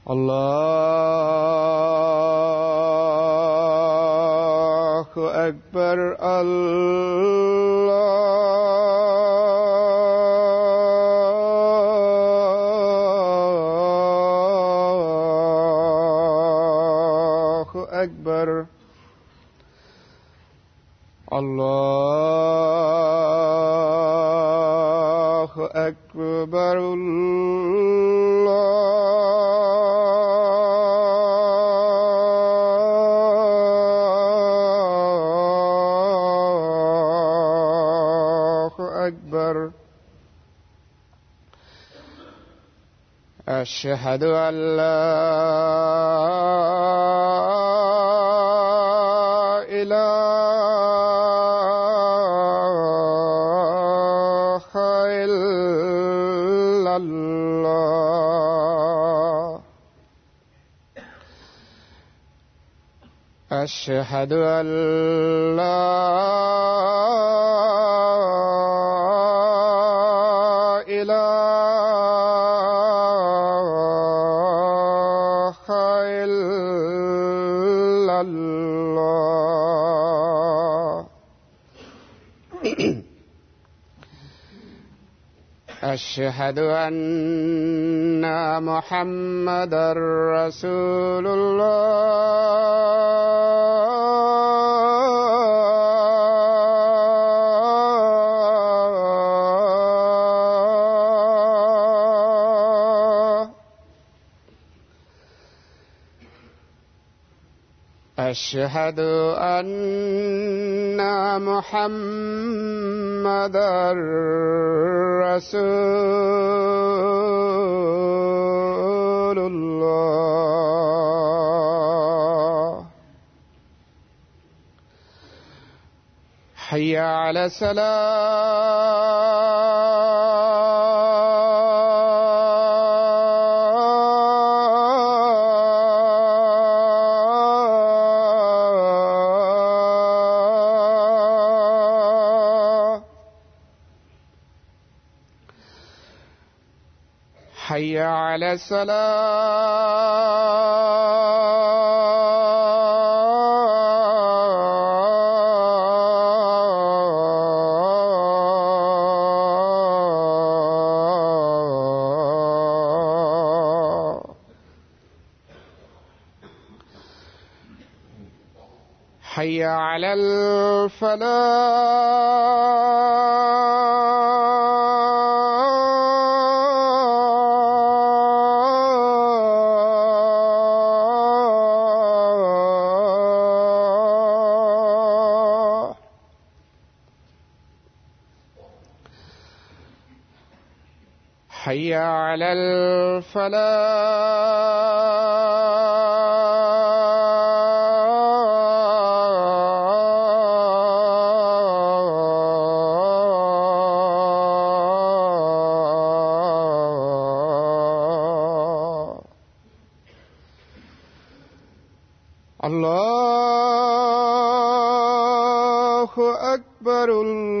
الله أكبر الله أكبر الله أكبر الله أكبر أشهد أن لا إله إلا الله أشهد أن لا إله إلا الله أشهد أن محمد رسول الله أشهد أن محمد رسول الله حي على السلام حي على السلام حي على الفلاح حي على الفلاح الله أكبر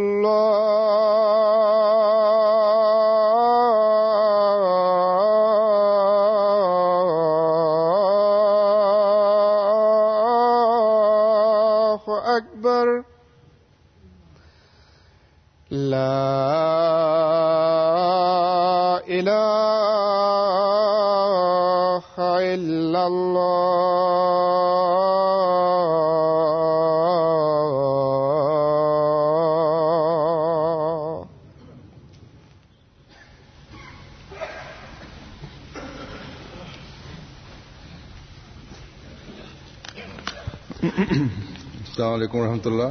الله أكبر لا إله إلا الله السلام علیکم ورحمۃ اللہ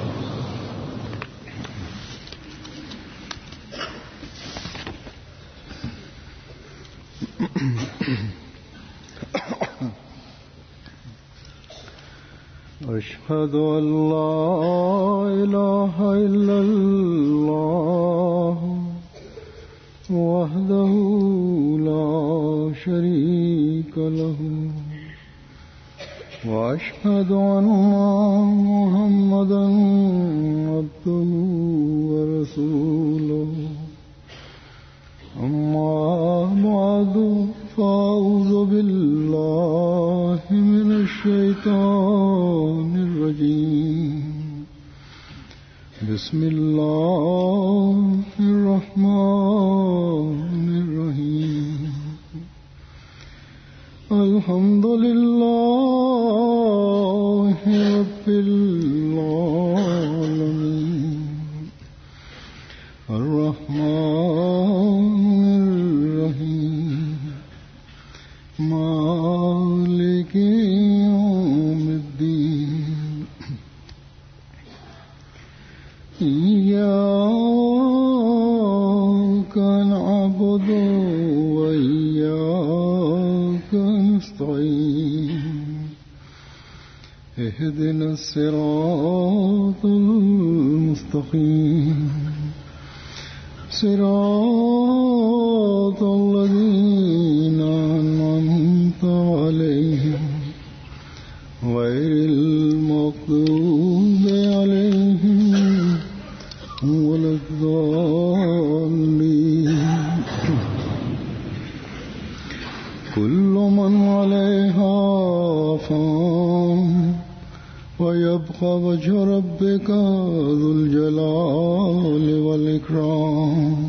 أشهد أن لا إله إلا الله وحده لا شريك له وأشهد أن محمدا عبده ورسوله أما بعد فأعوذ بالله من الشيطان الرجيم بسم الله الرحمن الرحيم الحمد لله رب العالمين الرحمن الرحيم مالك يوم الدين إياك نعبد وإياك نستعين اهدنا الصراط المستقيم صراط الذين أنعمت عليهم غير المغضوب عليهم ولا الضالين كل من عليها فان ويبقى وجه ربك ذو الجلال والإكرام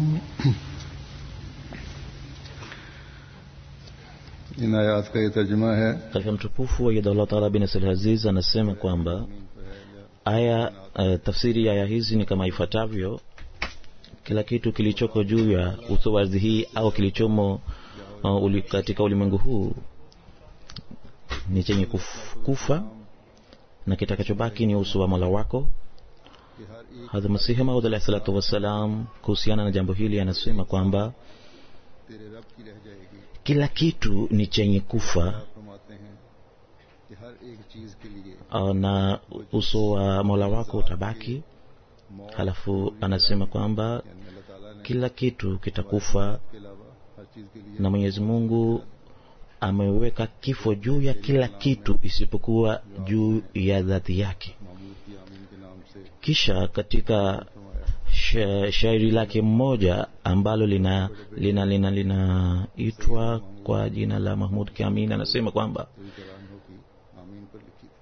इन आयात का ये तर्जमा है katika mtukufu wa Allah Taala bin Nasir Aziz anasema kwamba aya uh, tafsiri ya aya hizi ni kama ifuatavyo kila kitu kilichoko juu ya uso wa ardhi hii au kilichomo uh, uli, katika ulimwengu huu ni chenye kuf, kufa na kitakachobaki ni uso wa mola wako hadha masihi maud alahi salatu wassalam kuhusiana na jambo hili anasema kwamba तेरे रब की रह जाएगी kila kitu ni chenye kufa फरमाते हैं कि हर एक चीज के लिए uh, na uso wa mola wako utabaki मौत halafu anasema kwamba यानी अल्लाह ताला ने kila kitu kitakufa के अलावा हर चीज के लिए na mwenyezi mungu ameweka kifo juu ya kila kitu isipokuwa juu ya dhati yake मामूद की आमीन के नाम से kisha katika फरमाया sha, shairi lake mmoja ambalo lina lina lina linaitwa kwa jina la mahmud kiamin anasema kwamba पूरी करान की आमीन पर लिखी थी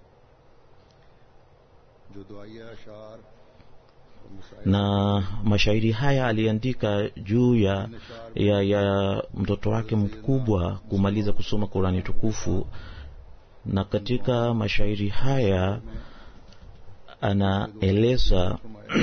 जो दुआया अशार और मसाइल na mashairi haya aliandika juu ya, ya, ya mtoto wake mkubwa kumaliza kusoma qurani tukufu na katika mashairi haya anaeleza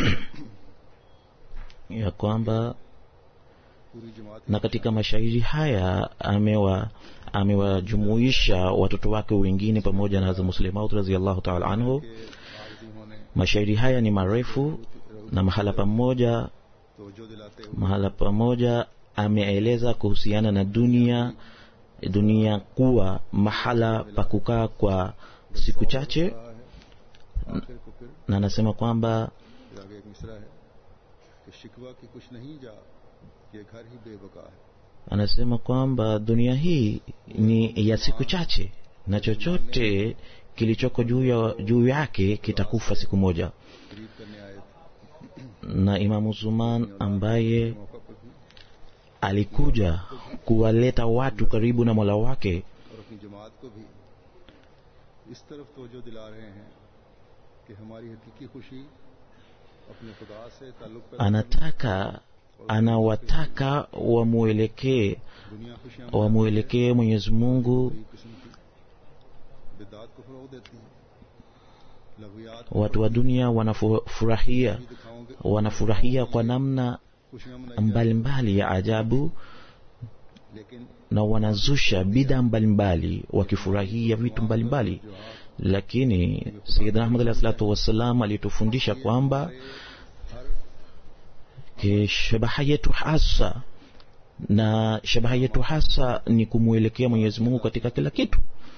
ya kwamba पूरी जमात na katika mashairi haya amewa amewajumuisha watoto wake wengine pamoja na Hazrat Muslimaut radhiallahu ta'ala anhu के आरती होने mashairi haya ni marefu na mahala pamoja तवज्जो दिलाते हुए mahala pamoja ameeleza kuhusiana na dunia dunia kuwa mahala pa kukaa kwa siku chache कहा है आखिर को फिर na anasema kwamba फिर आगे एक मिसरा है कि शिकवा की कुछ नहीं जा ये घर ही बेबका है anasema kwamba dunia hii ni ya siku chache na chochote kilichoko juu ya juu yake kitakufa siku moja गरीब करने आए थे na imamu zuman ambaye मौका पर भी alikuja kuwaleta watu karibu na mola wake और अपनी जमात को भी इस तरफ तवज्जो दिला रहे हैं कि हमारी हकीकी खुशी अपने खुदा से ताल्लुक पैदा anataka anawataka wamwelekee दुनिया खुशियां wamwelekee mwenyezi mungu कई किस्म की बिदात को फरोग देती हैं लघुयात watu wa dunia wanafurahia भी दिखाओगे wanafurahia kwa namna खुशियां मनाई जाती mbalimbali ya ajabu हैं। लेकिन na wanazusha bidhaa mbalimbali wakifurahia vitu mbalimbali lakini sayidina ahmad alahi salatu wassalam alitufundisha kwamba हर ke shabaha yetu hasa na shabaha yetu hasa ni kumwelekea mwenyezi mungu katika kila kitu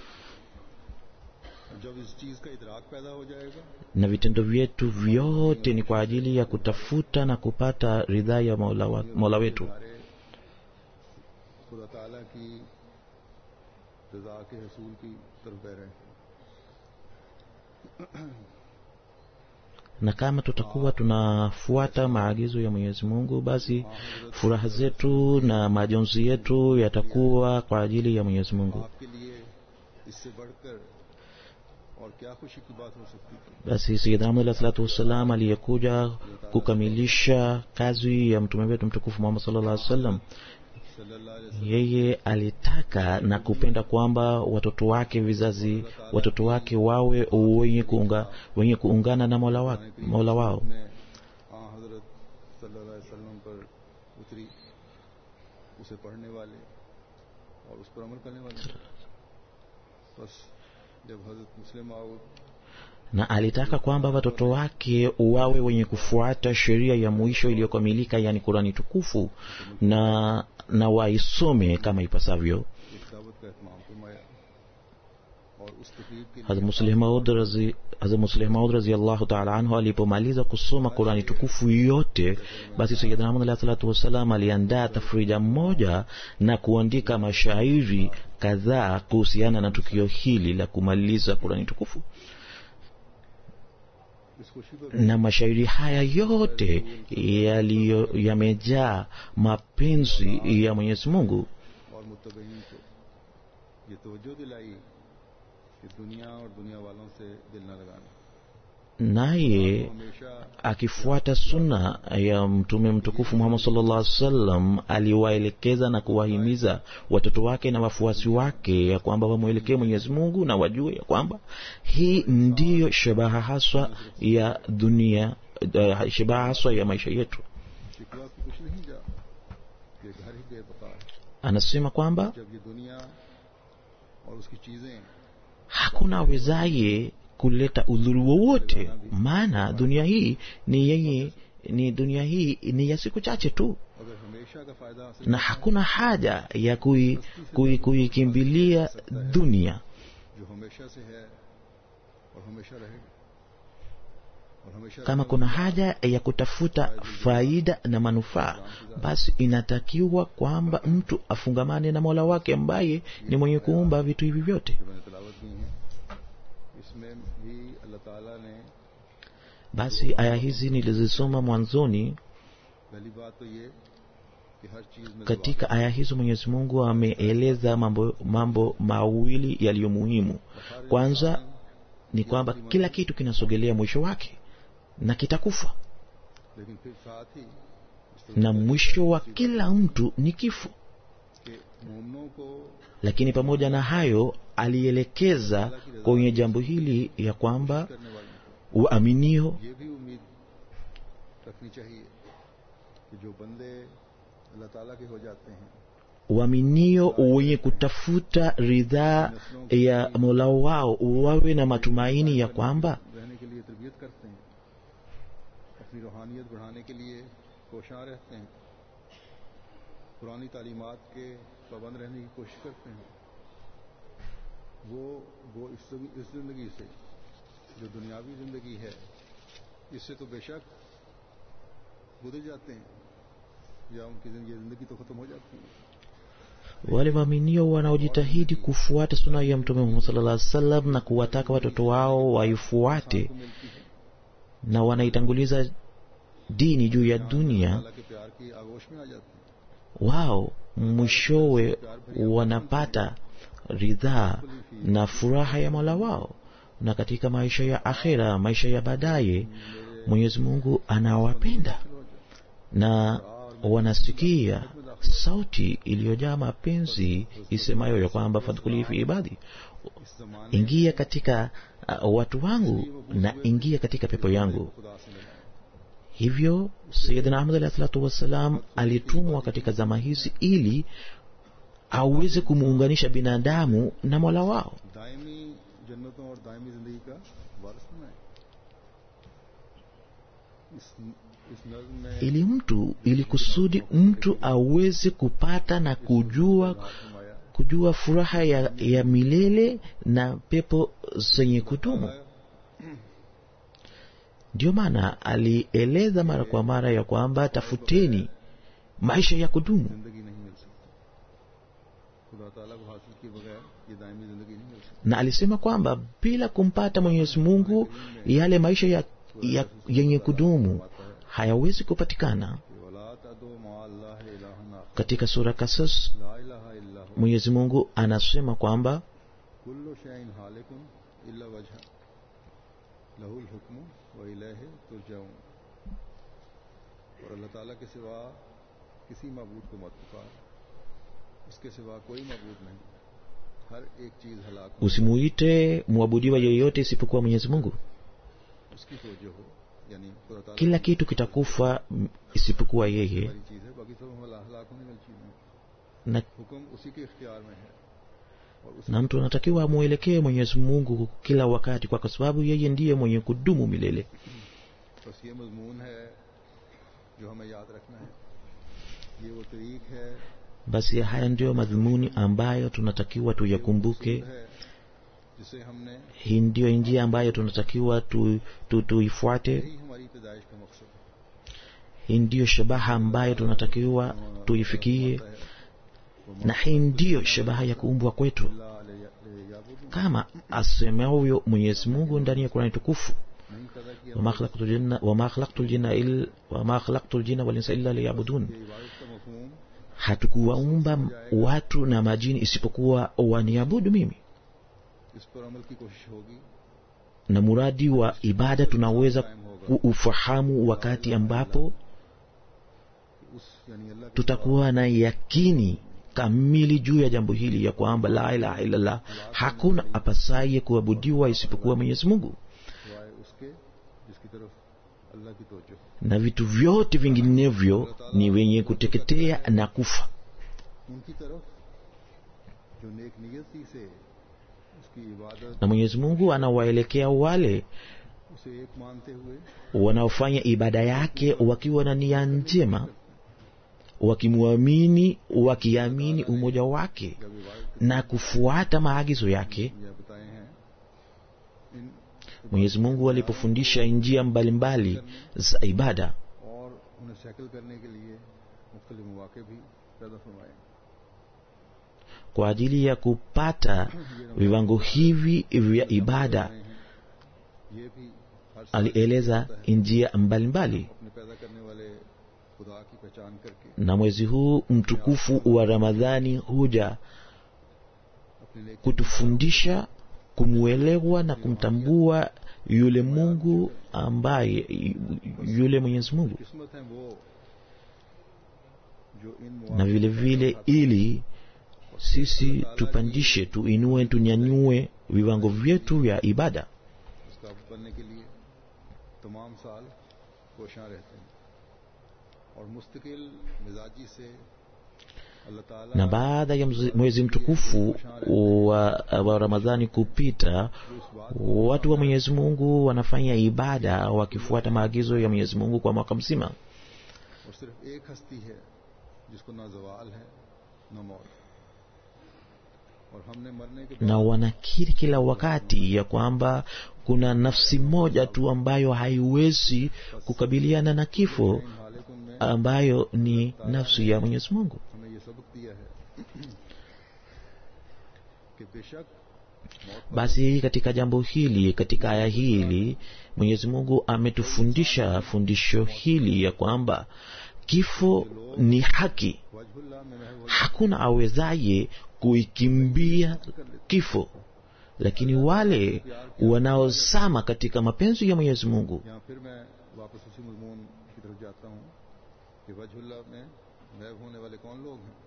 जब इस चीज का इदराक पैदा हो जाएगा na vitendo vyetu vyote ni kwa ajili ya kutafuta na kupata ridhaa ya mola, wa, mola wetu सारे खुदा ताला की रजा के हसूल की तरफ बह रहे हैं na kama tutakuwa tunafuata maagizo ya mwenyezi mungu basi furaha zetu na majonzi yetu yatakuwa kwa ajili ya mwenyezi mungu आपके लिए इससे बढ़कर और क्या खुशी की बात हो सकती थी basi sayidna Muhammad alayhi salatu wassalam aliyekuja kukamilisha kazi ya mtume wetu mtukufu Muhammad sallallahu alaihi wasallam सल्लल्लाहु अलैहि वसल्लम yeye alitaka na kupenda kwamba watoto wake vizazi watoto wake wawe wenye kuunga, wenye kuungana na mola, wa, mola wao में आ हजरत सल्लल्लाहु अलैहि वसल्लम पर उतरी उसे पढ़ने वाले और उस पर अमल करने वाले बस जब हजरत मुस्लिम आउद na alitaka kwamba watoto wake wawe wenye kufuata sheria ya mwisho iliyokamilika yani kurani tukufu na na waisome kama ipasavyo इस दावत का एहतमाम फरमाया और उस तकरीब के Hazrat लिए Muslih Maud razi Hazrat Muslih Maud radhiyallahu ta'ala anhu alipomaliza kusoma Qurani tukufu yote, basi Sayyidina Muhammad alayhi salatu wasalam aliandaa tafrija moja na kuandika mashairi kadhaa kuhusiana na tukio hili la kumaliza Qurani tukufu. इस खुशी पर Na mashairi haya yote yaliyo yamejaa mapenzi ya Mwenyezi Mungu और मुतबईन को ये तवज्जो दिलाई कि दुनिया और दुनिया वालों से दिल न लगाना naye हमेशा akifuata sunna ya mtume mtukufu Muhammad sallallahu alaihi wasallam aliwaelekeza na kuwahimiza watoto wake na wafuasi wake ya kwamba wamwelekee Mwenyezi Mungu na wajue ya kwamba hii ndiyo shabaha haswa ya dunia uh, shabaha haswa ya maisha yetu. शिकवा की कुछ नहीं जा ये घर ही बेबका है Anasema kwamba जब ये दुनिया और उसकी चीजें hakuna awezaye kuleta udhuru wowote, maana dunia hii ni yenye ni dunia hii ni ya siku chache tu अगर हमेशा का फायदा हासिल na hakuna haja ya kui- kui- kuikimbilia dunia जो हमेशा से है और हमेशा रहेगा और हमेशा kama kuna haja ya kutafuta faida na manufaa basi inatakiwa kwamba mtu afungamane na mola wake ambaye ni mwenye kuumba vitu hivi vyote जो मैंने तलावत की है इसमें भी अल्लाह ताला ने basi aya hizi nilizisoma mwanzoni पहली बात तो ये कि हर चीज में katika aya hizo mwenyezi mungu ameeleza mambo, mambo mawili yaliyo muhimu kwanza ni kwamba kila kitu kinasogelea mwisho wake na kitakufa लेकिन फिर साथ ही इस na mwisho wa kila mtu ni kifo के मोमनों को lakini pamoja na hayo alielekeza kwenye jambo hili ya kwamba करने वालों waaminio को ये भी उम्मीद रखनी चाहिए कि जो बंदे अल्लाह ताला के हो जाते हैं waaminio wenye kutafuta ridhaa ya mola wao wawe na matumaini ya kwamba रहने के लिए तरबियत करते हैं अपनी रूहानियत बढ़ाने के लिए कोशां रहते हैं पुरानी तालीमात के पाबंद रहने की कोशिश करते हैं वो वो इस इस जिंदगी से जो दुनियावी जिंदगी है इससे तो बेशक गुजर जाते हैं या उनकी जिंदगी जिंदगी तो खत्म हो जाती है wale waaminio wanaojitahidi kufuata suna ya mtume Muhammad sallallahu alaihi wasallam na kuwataka watoto wao waifuate को मिलती है na wanaitanguliza dini juu ya dunia अल्लाह के प्यार की आगोश में आ जाते हैं wao mwishowe wanapata ridhaa na furaha ya mola wao na katika maisha ya akhera maisha ya baadaye mwenyezi mungu anawapenda na wanasikia sauti iliyojaa mapenzi isemayo ya kwamba fadhkuli fi ibadi इस जमाने ingia katika uh, watu wangu na ingia katika pepo yangu खुदा से मिलाएं hivyo sayidina ahmad alahi salatu wassalam alitumwa katika zama hizi ili aweze kumuunganisha binadamu na mola wao Daimi जन्नतों और दायमी जिंदगी का वारिस बनाए इस इस नज्म में ili mtu ili kusudi mtu aweze kupata na kujua फरमाया kujua furaha ya, ya milele na pepo zenye kudumu ndio maana alieleza mara kwa mara ya kwamba tafuteni maisha ya kudumu जिंदगी नहीं मिल सकती खुदा ताला को हासिल किए बगैर ये दायमी जिंदगी नहीं मिल सकती na alisema kwamba bila kumpata mwenyezi mungu yale maisha ya ya, yenye kudumu hayawezi kupatikana कि वला तदो मा अल्लाह इलाहन आखर katika sura kasas ला इलाहा इल्ला हु mwenyezi mungu anasema kwamba कुल्लु शैइन हालिकुन इल्ला वजह लहुल हुक्म व इलैहि तुरजाऊन और अल्लाह ताला के सिवा किसी मबूद को मत पुकार उसके सिवा कोई मबूद नहीं हर एक चीज हलाक हो usimuite mwabudiwa yeyote isipokuwa mwenyezi mungu उसकी तोजो हो यानी खुदा ताला kila kitu kitakufa m- isipokuwa yeye वाली चीज है बाकी सब हम हलाक होने वाली चीजें हैं na, हुक्म उसी के इख्तियार में है और उसी na mtu anatakiwa amwelekee mwenyezi mungu kila wakati kwa sababu yeye ndiye mwenye kudumu milele बस ये मजमून है जो हमें याद रखना है ये वो तरीक है basi haya ndiyo madhumuni ambayo tunatakiwa tuyakumbuke है जिसे हमने hii ndiyo njia ambayo tunatakiwa tu, tu, tuifuate यही हमारी पैदाइश का मकसद है hii ndiyo shabaha ambayo tunatakiwa tuifikie na hii ndiyo shabaha ya kuumbwa kwetu अल्लाह ले- ले याबुदू kama asemavyo mwenyezi mungu ndani ya kurani tukufu नहीं पैदा किया wama khalaqtu ljinna- wama khalaqtu ljinna il- wama khalaqtu ljinna walinsa illa liyabudun ये इबादत का मफहूम hatukuwaumba watu na majini isipokuwa waniabudu mimi इस पर अमल की कोशिश होगी na muradi wa ibada tunaweza kuufahamu wakati ambapo कि उस यानी अल्लाह के tutakuwa na yakini kamili juu ya jambo hili ya kwamba la ilaha illallah hakuna apasaye kuabudiwa isipokuwa mwenyezi mungu सिवाय उसके जिसकी तरफ अल्लाह की तोजो na vitu vyote vinginevyo ni wenye kuteketea na kufa उनकी तरफ जो नेक नियति से उसकी इबादत na mwenyezi mungu anawaelekea wale उसे एक मानते हुए wanaofanya ibada yake wakiwa na nia njema wakimwamini wakiamini umoja wake जब इबादत na kufuata maagizo yake यह बताए हैं इन mwenyezi mungu alipofundisha njia mbalimbali za ibada और उन्हें सैकल करने के लिए मुख्तलिफ मौके भी पैदा फरमाए kwa ajili ya kupata viwango hivi vya ibada ये भी हर साल alieleza njia mbalimbali अपने पैदा करने वाले खुदा की पहचान करके na mwezi huu mtukufu wa ramadhani huja अपने नेक kutufundisha kumwelewa na kumtambua yule mungu ambaye yule mwenyezi mungu किस्मत है वो जो इन na मौक़ों vile vile ili sisi tupandishe tuinue tunyanyue viwango vyetu vya ibada उसका बनने के लिए तमाम साल कोशां रहते हैं और मुस्तकिल मिजाजी से अल्लाह ताला na baada ya mze- mwezi mtukufu wa, wa ramadhani kupita जो इस बात watu wa mwenyezi mungu wanafanya ibada wakifuata maagizo ya mwenyezi mungu kwa mwaka mzima और सिर्फ एक हस्ती है जिसको ना जवाल है ना मौत और हमने मरने के na wanakiri kila wakati ya kwamba kuna nafsi moja tu ambayo haiwezi kukabiliana na kifo इन हालिकुन में ambayo ni nafsi ya mwenyezi mungu हमें ये सबक दिया है कि बेशक मौत basi katika jambo hili katika aya hili mwenyezi mungu ametufundisha fundisho hili ya kwamba kifo ni haki वजहुल्लाह में महव hakuna awezaye kuikimbia kifo lakini wale wanaozama katika mapenzi ya mwenyezi mungu यहाँ फिर मैं वापस उसी मजमून की तरफ जाता हूँ कि वजहुल्लाह में महव होने वाले कौन लोग हैं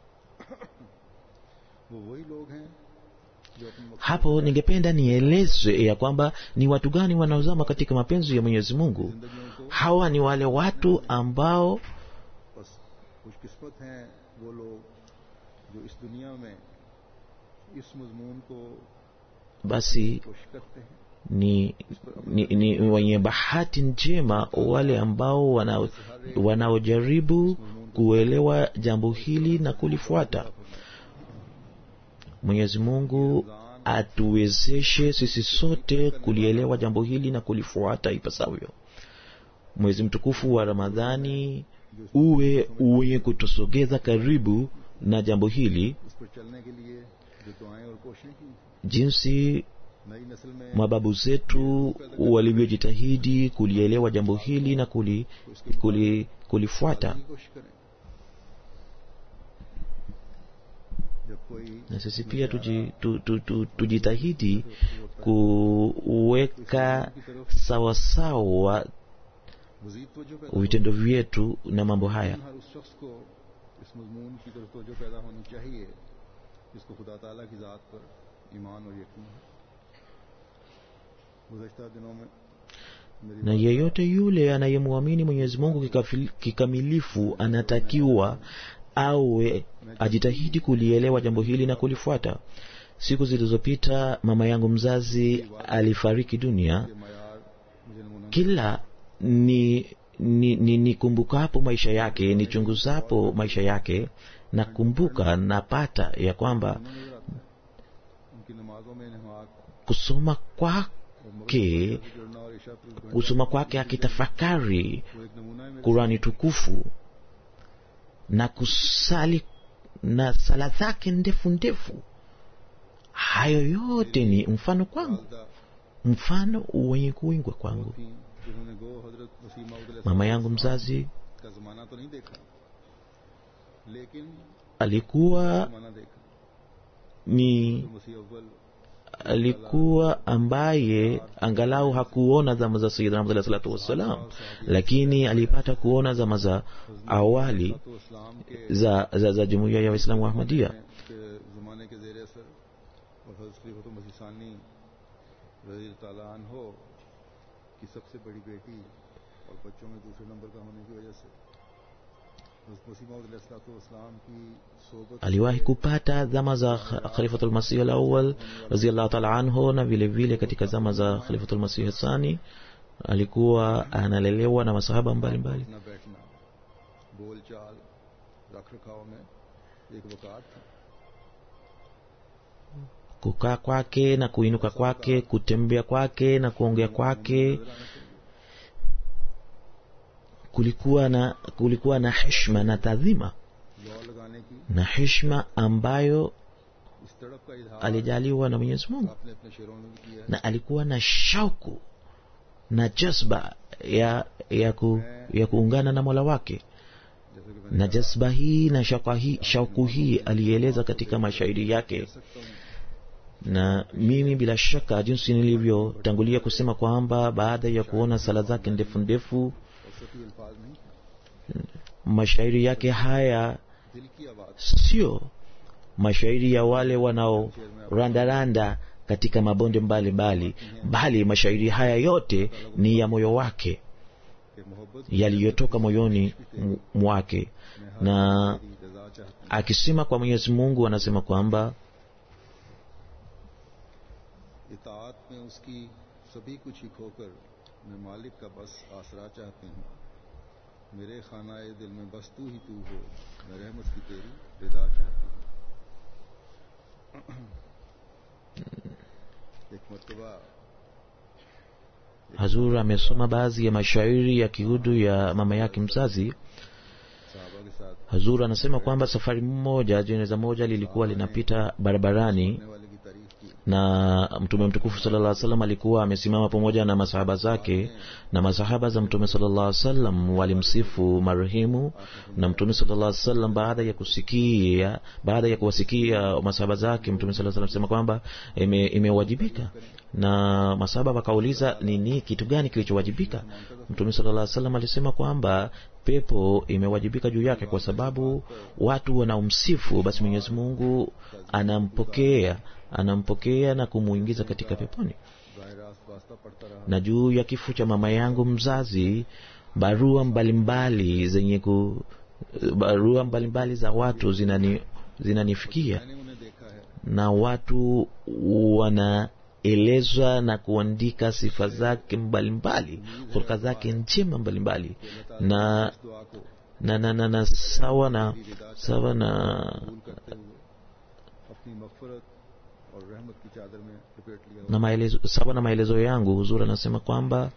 वो वही लोग हैं जो अपने मकसद hapo ningependa nielezwe ya kwamba ni watu gani wanaozama katika mapenzi ya mwenyezi mungu जिंदगियों को hawa ni wale watu ambao बस खुशकिस्मत हैं वो लोग जो इस दुनिया में इस मजमून को basi कोशिश करते हैं ni, ni, ni wenye bahati njema wale ambao wana- wanaojaribu kuelewa jambo hili na kulifuata mwenyezi mungu atuwezeshe sisi sote kulielewa jambo hili na kulifuata ipasavyo mwezi mtukufu wa ramadhani uwe wenye kutusogeza karibu na jambo hili उस पर चलने के लिए जो दुआएं और कोशिशें की jinsi नई नस्ल में mababu zetu walivyojitahidi kulielewa jambo hili na kuli, kuli, kulifuata की कोशिश करें जब कोई na sisi pia tuji, tu, tu, tu, tujitahidi kuweka sawasawa मजीद तवज्जो पैदा vitendo vyetu na mambo haya हर उस शख्स को इस मजमून की तरफ तवज्जो पैदा होनी चाहिए जिसको खुदा ताला की ज़ात पर ईमान और यकीन है गुजशत दिनों में मेरी na yeyote yule anayemwamini mwenyezi mungu kikafil- kikamilifu anatakiwa awe ajitahidi kulielewa jambo hili na kulifuata siku zilizopita mama yangu mzazi alifariki dunia ये मैार मुझे नमूना kila ni ni, ni, ni kumbukapo maisha yake nichunguzapo maisha yake nakumbuka napata ya kwamba नजर आता है उनकी नमाजों में नमाज kusoma और kwake मगरब से जुड़ना और ईशा पर घंटा kusoma kwake akitafakari वो एक नमूना है मेरे kurani tukufu na kusali na sala zake ndefu ndefu hayo yote ni mfano kwangu वालदा mfano wenye kuingwa kwangu थी जिन्होंने गो हजरत वसीम mama yangu mzazi का जमाना तो नहीं देखा लेकिन alikuwa जमाना देखा ni तो मसीह अव्वल alikuwa ambaye angalau hakuona zama za sayidina Muhammad alayhi salatu wassalam lakini alipata kuona zama za awali तो इस्लाम के za, za, za jumuiya ya waislamu wa ahmadia के जमाने के जेर असर और हजरत खलीफत मसीह सानी रजी ताला हो की सबसे बड़ी बेटी और बच्चों में दूसरे नंबर का होने की वजह से हजरत मसीह इस्लाम की सोबत aliwahi kupata zama za Kh- khalifatul masih alawal raziallahu taala anhu na vile vile katika zama za khalifatul masih thani alikuwa analelewa na masahaba mbalimbali उठना बैठना बोल चाल रख रखाव में एक वकात था kukaa kwake na kuinuka kwake kutembea kwake na kuongea kwake kulikuwa na kulikuwa na heshima na tadhima दौड़ लगाने की na heshima ambayo इस तड़प का इजहार alijaliwa na mwenyezi mungu आपने अपने शेरों में भी किया है na alikuwa na shauku na jazba ya, ya, ku, ya kuungana na mola wake जैसे कि मैंने na jazba hii na shauku hii, shauku hii alieleza katika mashairi yake कह सकता हूँ na mimi bila shaka jinsi nilivyotangulia kusema kwamba baada ya kuona sala zake ndefu ndefu और सती अल्फाज नहीं थे mashairi yake haya दिल की आवाज sio mashairi ya wale wanaorandaranda katika mabonde mbalimbali bali mashairi haya yote ni ya moyo wake के मोहब्बत yaliyotoka moyoni m- mwake na की रजा चाहती akisema kwa mwenyezi mungu anasema kwamba इतात में उसकी सभी कुछ ही खोकर मैं मालिक का बस आसरा चाहती हूँ मेरे खानाए दिल में बस तू ही तू हो मैं रहमत की तेरी रिदा चाहती हूँ एक मरतबा hazur amesoma baadhi ya mashairi ya kihudu ya mama yake mzazi साहबा के साथ hazur anasema kwamba safari moja jeneza moja lilikuwa linapita barabarani होने वाले की तारीफ की na mtume mtukufu sallallahu alaihi wasallam alikuwa amesimama pamoja na masahaba zake na masahaba za mtume sallallahu alaihi wasallam walimsifu marehemu na mtume sallallahu alaihi wasallam baada ya kusikia baada ya kuwasikia masahaba zake mtume sallallahu alaihi wasallam alisema kwamba ime- imewajibika na masahaba wakauliza nini kitu gani kilichowajibika mtume sallallahu alaihi wasallam alisema kwamba pepo imewajibika juu yake kwa sababu watu wanaomsifu basi mwenyezi mungu anampokea anampokea na kumuingiza katika peponi बाहर रास्त वास्ता पड़ता रहा na juu ya kifo cha mama yangu mzazi barua mbalimbali zenye ku barua mbalimbali za watu zinani zinanifikia मैंने उन्हें देखा है na watu wanaelezwa na kuandika sifa zake mbalimbali hulka zake njema mbalimbali na इस दुआ को na, na, na, na sawa na sawa na कबूल करते हुए अपनी मगफरत और रहमत की चादर में लपेट लिया na maelezo sawa na maelezo yangu huzuri anasema kwamba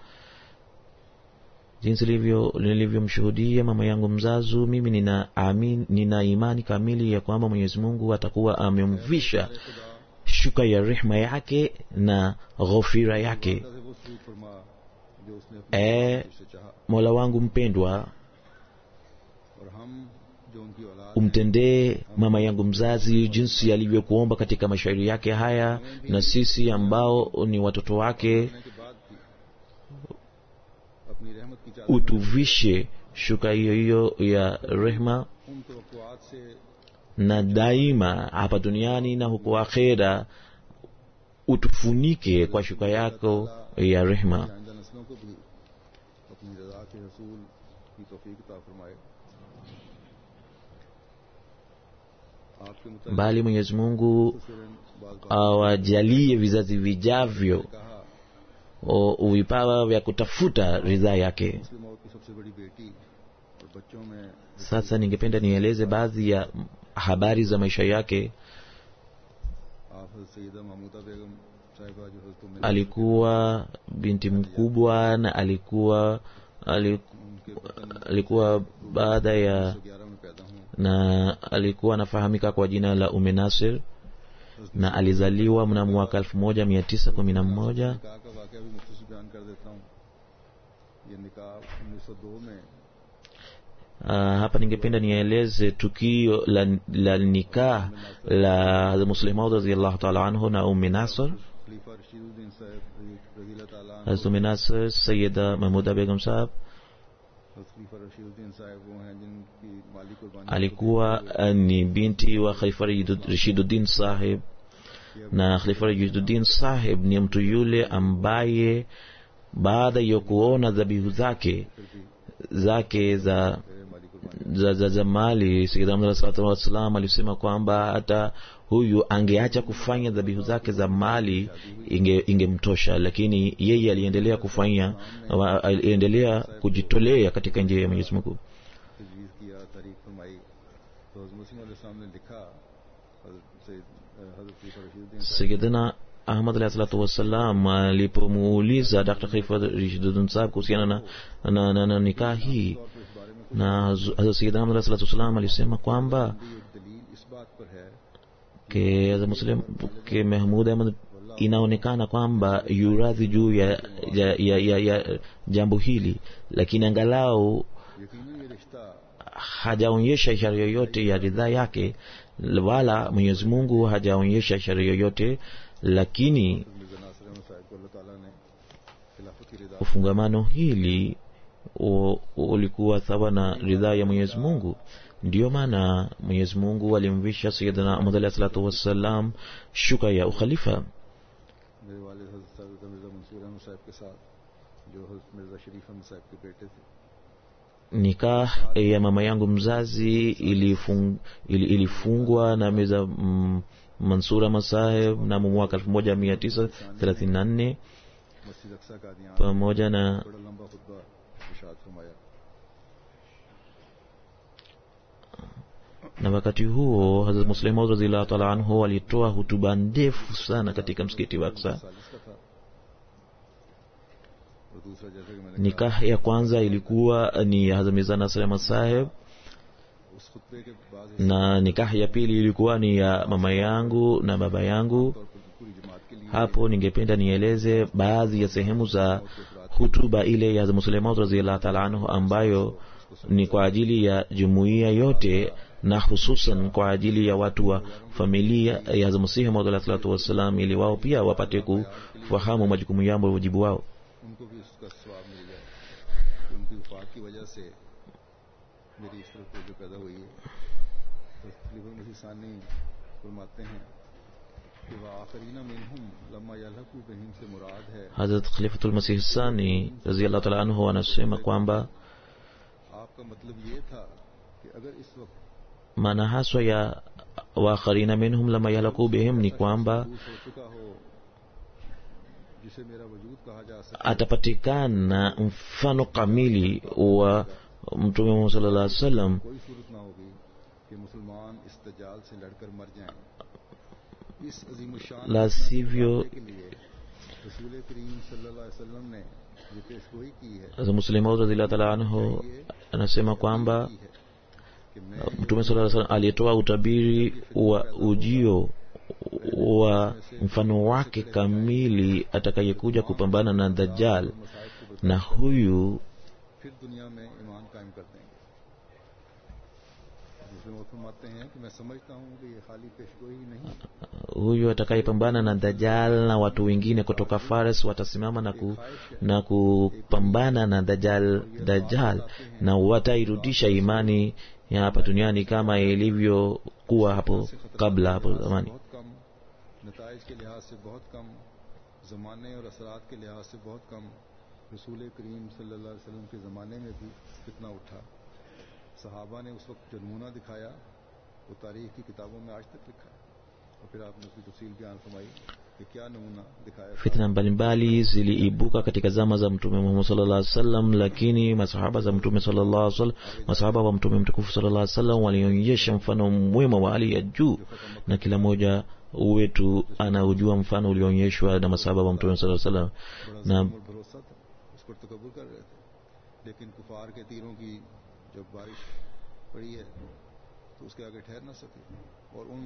jinsi nilivyo nilivyomshuhudia mama yangu mzazu mimi nina, amin, nina imani kamili ya kwamba mwenyezi mungu atakuwa amemvisha shuka ya rehma yake na ghofira yake अल्लाह से वो सलूक फरमा जो उसने अपने ए से चाहा mola wangu mpendwa और हम जो उनकी औलाद हैं, umtendee mama yangu mzazi jinsi alivyokuomba katika mashairi yake haya na sisi ambao ni watoto wake होने के बाद भी अपनी रहमत की चादर utuvishe shuka hiyo hiyo ya rehma उन तवक्कुआत से na daima hapa duniani na huko akhera utufunike kwa shuka yako ya rehma आइंदा नस्लों को भी अपनी रजा के रसूल की तौफीक अता फरमाए आपके मुताबिक bali mwenyezi mungu मुख्तसरन बात बात awajalie vizazi vijavyo कहा o- vipawa vya kutafuta ridhaa yake मुस्लिमों की सबसे बड़ी बेटी और बच्चों में sasa ningependa nieleze baadhi ya habari za maisha yake आप हज़रत सैयदा महमूदा बेगम साहिबा जो हज़रत उम्मे alikuwa binti mkubwa na alikuwa aliku, उनके वतन alikuwa baada ya 1911 में पैदा हुए na alikuwa anafahamika kwa jina la ume nasir na alizaliwa mnamo mwaka 1911 निकाह का वाक़या भी मुख्तसर बयान कर देता हूँ ये निकाह 1902 में Uh, hapa ningependa nieleze tukio la, la nikah la Hazrat Muslim Maud radhiyallahu ta'ala anhu na Ummi Nasr. खलीफा रशीदुद्दीन साहब रजी अल्लाह ताला अन्हु, Hazrat Ummi Nasr Sayyida Mahmuda Begum Sahab हज़रत खलीफा रशीदुद्दीन साहब वो हैं जिनकी माली कुर्बानी alikuwa uh, ni binti wa Khalifa Rashiduddin Sahib na Khalifa Rashiduddin Sahib ni mtu yule ambaye baada ya kuona dhabihu zake zake za मेरे माली कुर्बानी za, za, za mali Sayyidina Muhammad sallallahu alaihi wasallam alisema kwamba hata huyu angeacha kufanya dhabihu zake za mali inge- ingemtosha lakini yeye aliendelea kufanya wa- aliendelea kujitolea katika njia ya Mwenyezi Mungu तजवीज़ किया तारीख फरमाई तो हज़रत मुस्लिम अलैहिस्सलाम ने लिखा हज़रत सैयद हज़रत खलीफा रशीदुद्दीन साहब Sayyidina Ahmad alayhi salatu wassalam alipomuuliza Dr. Khalifa Rashiduddin Sahib kuhusiana na, na, na, na nikaa hii और इस बारे में na Hazrat Sayyidina Ahmad alayhi salatu wassalam alisema kwamba ये दलील इस बात पर है ke Hazrat Muslim ke Mahmud Ahmad inaonekana kwamba yuradhi juu ya, ya, ya, ya, ya jambo hili lakini angalau यकीनन ये रिश्ता hajaonyesha ishara yoyote ya ridhaa yake wala Mwenyezi Mungu hajaonyesha ishara yoyote lakini Mirza नासिर अहमद साहब को अल्लाह ताला ने खिलाफत की रिदा ufungamano hili u- ulikuwa sawa na ridhaa ya Mwenyezi Mungu ndiyo maana Mwenyezi Mungu alimvisha Sayyidina Ahmad alayhi salatu wassalam shuka ya ukhalifa मेरे वालिद हज़रत सैयद मिर्जा मंसूर अहमद साहब के साथ जो हज़रत मिर्जा शरीफ अहमद साहब के बेटे थे nikah ya mama yangu mzazi ilifung, ili, ilifungwa na Mirza mm, Mansura Masaheb mnamo mwaka 1934 मस्जिद अक्सा का दियान pamoja na बड़ा लंबा खुतबा इरशाद फरमाया na wakati huo Hazrat Muslim Maud radhiyallahu ta'ala anhu alitoa hutuba ndefu sana katika msikiti wa Aqsa. सालिस का था और दूसरा जैसे कि मैंने कहा Nikah ya kwanza ilikuwa ni ya Hazrat Mirza Nasir Ahmad Saheb उस खुतबे के बाद na nikah ya pili ilikuwa ni ya mama yangu na baba yangu. तौर पर पूरी जमात के लिए Hapo ningependa nieleze baadhi ya sehemu za hutuba ile ya Hazrat Muslim Maud radhiyallahu ta'ala anhu ambayo ni kwa ajili ya jumuiya yote na hususan kwa ajili ya watu wa familia ya Hazrat Masihi Maud alayhi salatu wassalam ili wao pia wapate kufahamu majukumu yao na wajibu wao. उनको भी उसका स्वाब मिल जाए कि उनकी वफात की वजह से मेरी इस तरफ जो पैदा हुई है तो खलीफा मसीह सानी फरमाते हैं कि वह आखरीना मिनहुम लम्मा यलहकु बिहिम से मुराद है Hazrat Khalifatul Masih Sani radhiyallahu ta'ala anhu anasema kwamba आपका मतलब ये था कि अगर इस वक्त maana haswa ya wakharina minhum lama yalaku bihim ni kwamba दूर हो चुका हो जिसे मेरा वजूद कहा जा सके atapatikana mfano kamili wa mtume Muhammad sallallahu alaihi wasallam कोई सूरत ना होगी कि मुसलमान इस दजाल से लड़कर मर जाएं इस अजीम शान La sivyo के लिए रसूल करीम सल्लल्लाहु अलैहि वसल्लम ने जो पेशगोई की है Hazrat Muslim Maud radhiyallahu ta'ala anhu anasema kwamba की है कि मैं mtume sallallahu alaihi wasallam alitoa utabiri wa ujio wa mfano wake kamili atakayekuja kupambana na dajjal na huyu फिर दुनिया में ईमान कायम कर देंगे जिसमें वो फरमाते हैं कि मैं समझता हूँ कि ये खाली पेशगोई ही नहीं huyu atakayepambana na dajjal na watu wengine kutoka fares watasimama na, ku, na kupambana na dajjal, dajjal na watairudisha imani ya hapa duniani kama ilivyokuwa hapo kabla hapo zamani बहुत कम नतज के लिहाज से बहुत कम ज़माने और असरात के लिहाज से बहुत कम रसूल करीम सल्लल्लाहु अलैहि वसल्लम के ज़माने में भी कितना उठा सहाबा ने उस वक्त जो नमूना दिखाया वो तारीख की किताबों में आज तक लिखा है और फिर आपने उसकी तफसील बयान फरमाई कि क्या नमूना दिखाया था। fitna mbalimbali ziliibuka katika zama za mtume muhammad sallallahu alaihi wasallam lakini masahaba za mtume sallallahu alaihi wasallam masahaba wa mtume mtukufu sallallahu alaihi wasallam walionyesha mfano mwema wa hali ya juu na kila mmoja wetu anaujua mfano ulioonyeshwa na masahaba wa mtume sallallahu alaihi wasallam बड़ा na ज़ुल्म और भरोसा था उस पर तकबर कर रहे थे लेकिन कुफार के तीरों की जब बारिश पड़ी है तो उसके आगे ठहर ना सके और उन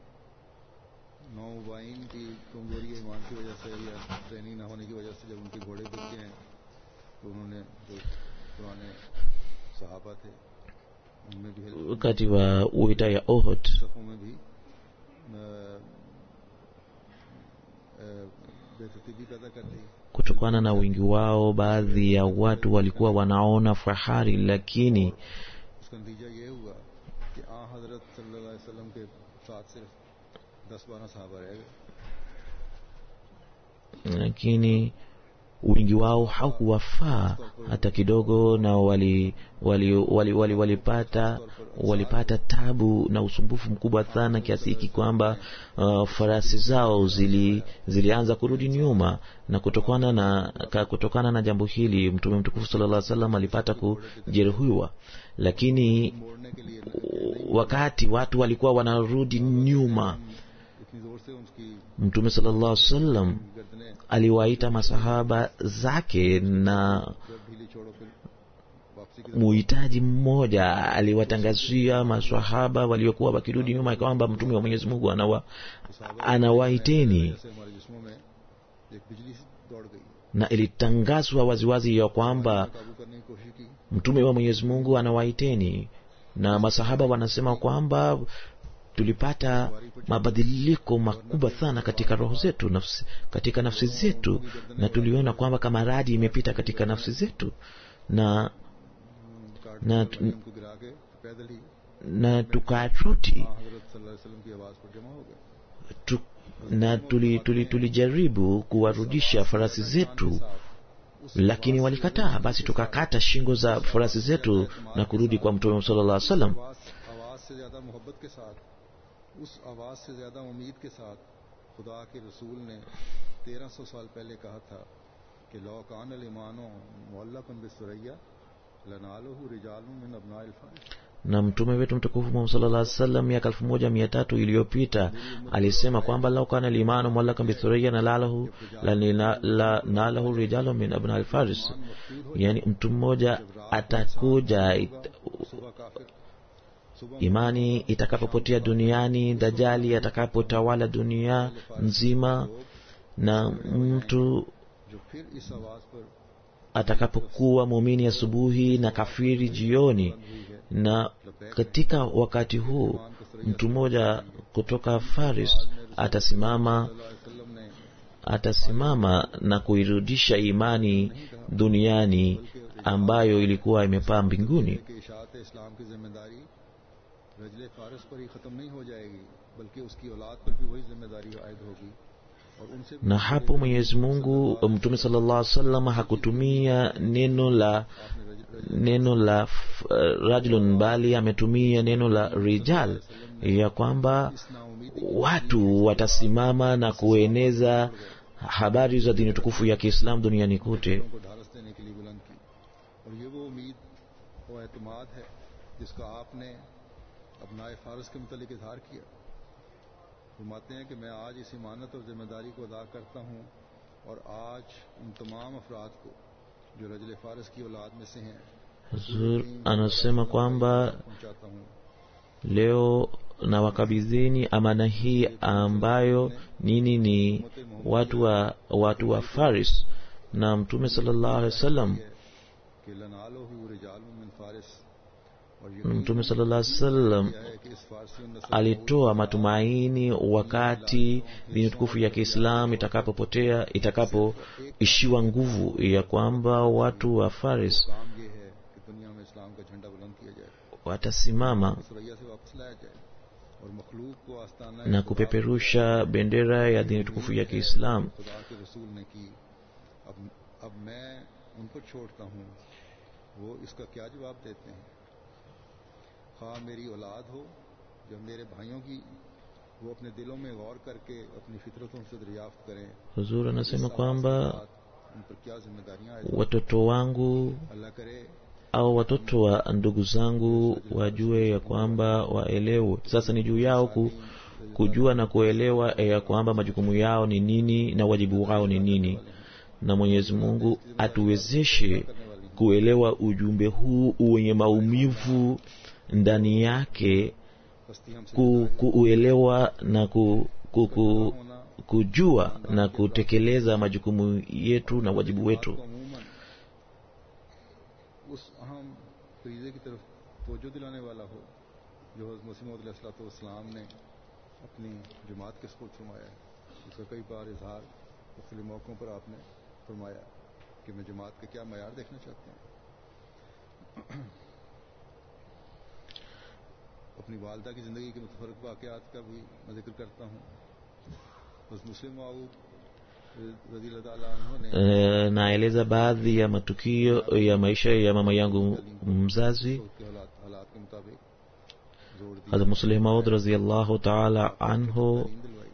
नौबाइन की कमजोरी ईमान की वजह से या ट्रेनिंग ना होने की वजह से जब उनके घोड़े बिक गए हैं तो उन्होंने जो पुराने सहाबा थे उनमें भी help wakati wa uita ya ohot सफ़ों में भी अ, अ, बेतरतीबी पैदा कर दी kutokana na wingi wao baadhi ya watu walikuwa wanaona fahari lakini उसका नतीजा ये हुआ कि आ हजरत सल्लल्लाहु अलैहि वसल्लम के साथ सिर्फ दस बारह साहबा रह गए lakini wingi wao haukuwafaa hata kidogo na wali wali wali wali walipata walipata tabu na usumbufu mkubwa sana kiasi hiki kwamba uh, farasi zao zili zilianza kurudi nyuma na kutokana na ka, kutokana na jambo hili mtume mtukufu sallallahu alaihi wasallam alipata kujeruhiwa lakini मोड़ने के लिए wakati watu walikuwa wanarudi nyuma इतनी जोर से उसकी mtume sallallahu alaihi wasallam गर्दनें aliwaita masahaba zake na जब ढीली छोड़ो फिर वापसी की muhitaji mmoja aliwatangazia maswahaba waliokuwa wakirudi nyuma kwamba mtume wa mwenyezi mungu anawa, anawaiteni जैसे हमारे जिस्मों में एक बिजली दौड़ गई na ilitangazwa waziwazi ya kwamba काबू करने की कोशिश की mtume wa mwenyezi mungu anawaiteni na masahaba wanasema kwamba tulipata mabadiliko makubwa sana katika roho zetu nafsi, katika nafsi zetu na tuliona kwamba kama radi imepita katika nafsi zetu na काट ना- के उनको गिरा के पैदल ही na tukarudi आ हजरत सल्लल्लाहु अलैहि वसल्लम की आवाज पर जमा हो गए tu, na tulijaribu tuli, tulijaribu kuwarudisha farasi zetu lakini walikataa basi tukakata shingo za farasi zetu na kurudi kwa mtume sallallahu alaihi wasallam आवाज आवाज से ज्यादा मोहब्बत के साथ उस आवाज से ज्यादा उम्मीद के साथ खुदा के रसूल ने तेरह सौ साल पहले कहा था कि लो कान ईमानो मुअल्लकन बिसुरैया लनालहु रिजालुन मिन अबनाइल Faris na mtume wetu mtukufu Muhammad sallallahu alaihi wasallam miaka elfu moja mia tatu iliyopita alisema kwamba lau kana limanu mwallaka bithuriya na lalahu la, la, la, nalahu rijalu min abna alfaris yani mtu mmoja atakuja it, सुबह काफिर सुबह imani itakapopotea duniani dajali atakapotawala dunia nzima na mtu जो फिर इस आवाज पर atakapokuwa muumini asubuhi na kafiri jioni na katika wakati huu mtu mmoja kutoka faris atasimama वसल्लम ने atasimama na kuirudisha imani duniani ambayo ilikuwa imepaa mbinguni कि इशात इस्लाम की जिम्मेदारी रजले फारस पर ही खत्म नहीं हो जाएगी बल्कि उसकी औलाद पर भी वही जिम्मेदारी आयद होगी और उनसे भी na hapo mwenyezi mungu mtume sallallahu alaihi wasallam hakutumia neno la neno la f- uh, rajulun bali ametumia neno la rijal ya kwamba इस नाउमीदी watu watasimama na kueneza habari za dini tukufu ya kiislam duniani kote को ढालस देने के लिए बुलंद की और ये वो उम्मीद वो एतमाद है जिसका आपने अपनाए फारस के मुतलिक इजहार किया फरमाते हैं कि मैं आज इस इमानत और जिम्मेदारी को अदा करता हूँ और आज उन तमाम अफराद को जो रजल फारस की औलाद में से हैं Huzur anasema kwamba पहुंचाता हूँ leo na wakabidheni amana hii ambayo nini ni watu wa watu wa faris na mtume sallallahu alaihi wasallam कि लनालहु रिजालुम मिन फारिस और ये mtume sallallahu alaihi wasallam है कि इस फारसी नस्ल alitoa matumaini wakati dini tukufu ya kiislam itakapopotea itakapoishiwa nguvu ya kwamba watu wa faris काम ये है कि दुनिया में इस्लाम का झंडा बुलंद किया जाए watasimama सरैया से वापस लाया जाए और मखलूक को आस्ताना na kupeperusha bendera ya dini tukufu ya kiislam खुदा के रसूल ने की अब अब मैं उनको छोड़ता हूँ वो इसका क्या जवाब देते हैं खा मेरी औलाद हो जब मेरे भाइयों की वो अपने दिलों में गौर करके अपनी फितरतों से दरियाफ्त करें huzuri anasema kwamba उन पर क्या जिम्मेदारियां आए watoto wangu अल्लाह करे au watoto wa ndugu zangu wajue ya kwamba waelewe sasa ni juu yao ku, kujua na kuelewa ya kwamba majukumu yao ni nini na wajibu wao ni nini na mwenyezi mungu atuwezeshe kuelewa ujumbe huu wenye maumivu ndani yake हस्ती हमसे ku, kuuelewa na ku, ku, ku, होना kujua na kutekeleza majukumu yetu na wajibu wetu को अमूमन उस अहम फरीजे की तरफ तवज्जो दिलाने वाला हो जो हज़रत मसीह मसीम ने अपनी जमात के सपुर्द फरमाया है इसका कई बार इजहार मुख्तलि मौक़ों पर आपने फरमाया कि मैं जमात का क्या मैार देखना चाहता हूँ अपनी वालदा की ज़िंदगी के मुतफरक वाक़ात का भी मैं जिक्र करता हूँ बस मुस्लिम माऊद रजी अल्लाह ताला अन्हु ने e, naeleza baadhi ya matukio ya maisha ya mama yangu mzazi उसके हालात हालात के मुताबिक जोड़ दी Hazrat Musleh Maud radhiallahu taala anhu नींद दिलवाई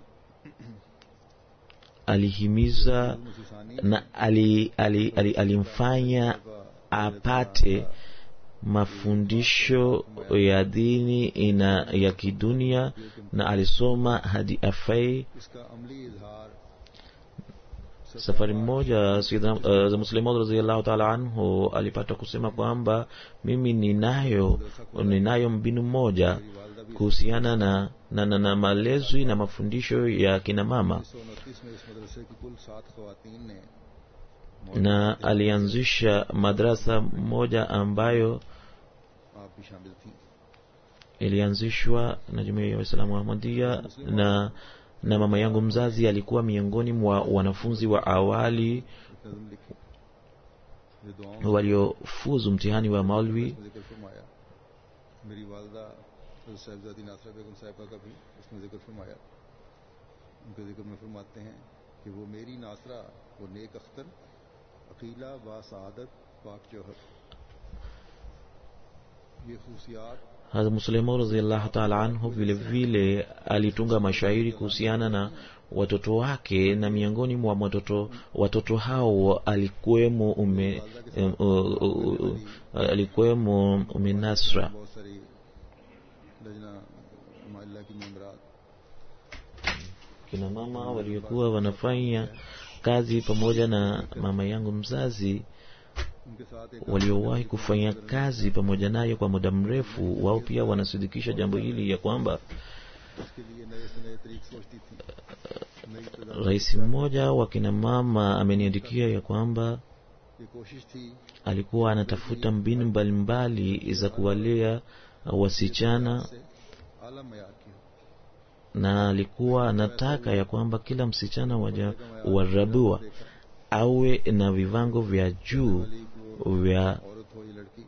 alihimiza मुसीसानी na ali, ali, ali, alimfanya apate mafundisho ya dini ina ya kidunia na alisoma hadi afai इसका अमली इजहार safari moja Sayyidina, uh, Muslim Maud radhiallahu taala anhu alipata kusema kwamba mimi ninayo ninayo mbinu moja मेरी वालदा भी kuhusiana na, na, na, na malezi na mafundisho ya kina mama उन्नीस सौ उनतीस में इस मदरसे की कुल सात खवातीन ने na alianzisha madrasa moja ambayo आप भी शामिल थी ilianzishwa na jumuiya ya waislamu wa ahmadia na na mama yangu mzazi alikuwa miongoni mwa wanafunzi wa awali एक नज़म लिखी जो दुआओं waliofuzu mtihani wa maulwi में जिक्र फरमाया मेरी वालदा हज़रत साहिबजादी नासरा बेगम साहिबा का भी उसमें जिक्र फरमाया उनके जिक्र में फरमाते हैं कि वो मेरी नासरा वो नेक अख्तर अकीला व सआदत पाक जौहर ये खूसियात Hazrat Muslimo radhiallahu taala anhu vile vile alitunga mashairi kuhusiana na watoto wake na miongoni mwa watoto watoto hao alikuwemo ume, um, uh, uh, uh, alikuwemo ume Nasra बहुत सारी लजना माइल्ला की मेम्बरात kina mama waliokuwa wanafanya kazi pamoja na mama yangu mzazi उनके साथ एक waliowahi kufanya kazi pamoja naye kwa muda mrefu wao pia wanasidikisha jambo hili ya kwamba उसके लिए नए से नए तरीक सोचती थी नई तजा- rais mmoja wa kina mama ameniandikia ya kwamba ये कोशिश थी alikuwa anatafuta mbinu mbalimbali za kuwalea wasichana से आला मैार की हो na alikuwa anataka ya kwamba kila msichana waja warabua awe na viwango vya juu वाली को vya औरत हो या लड़की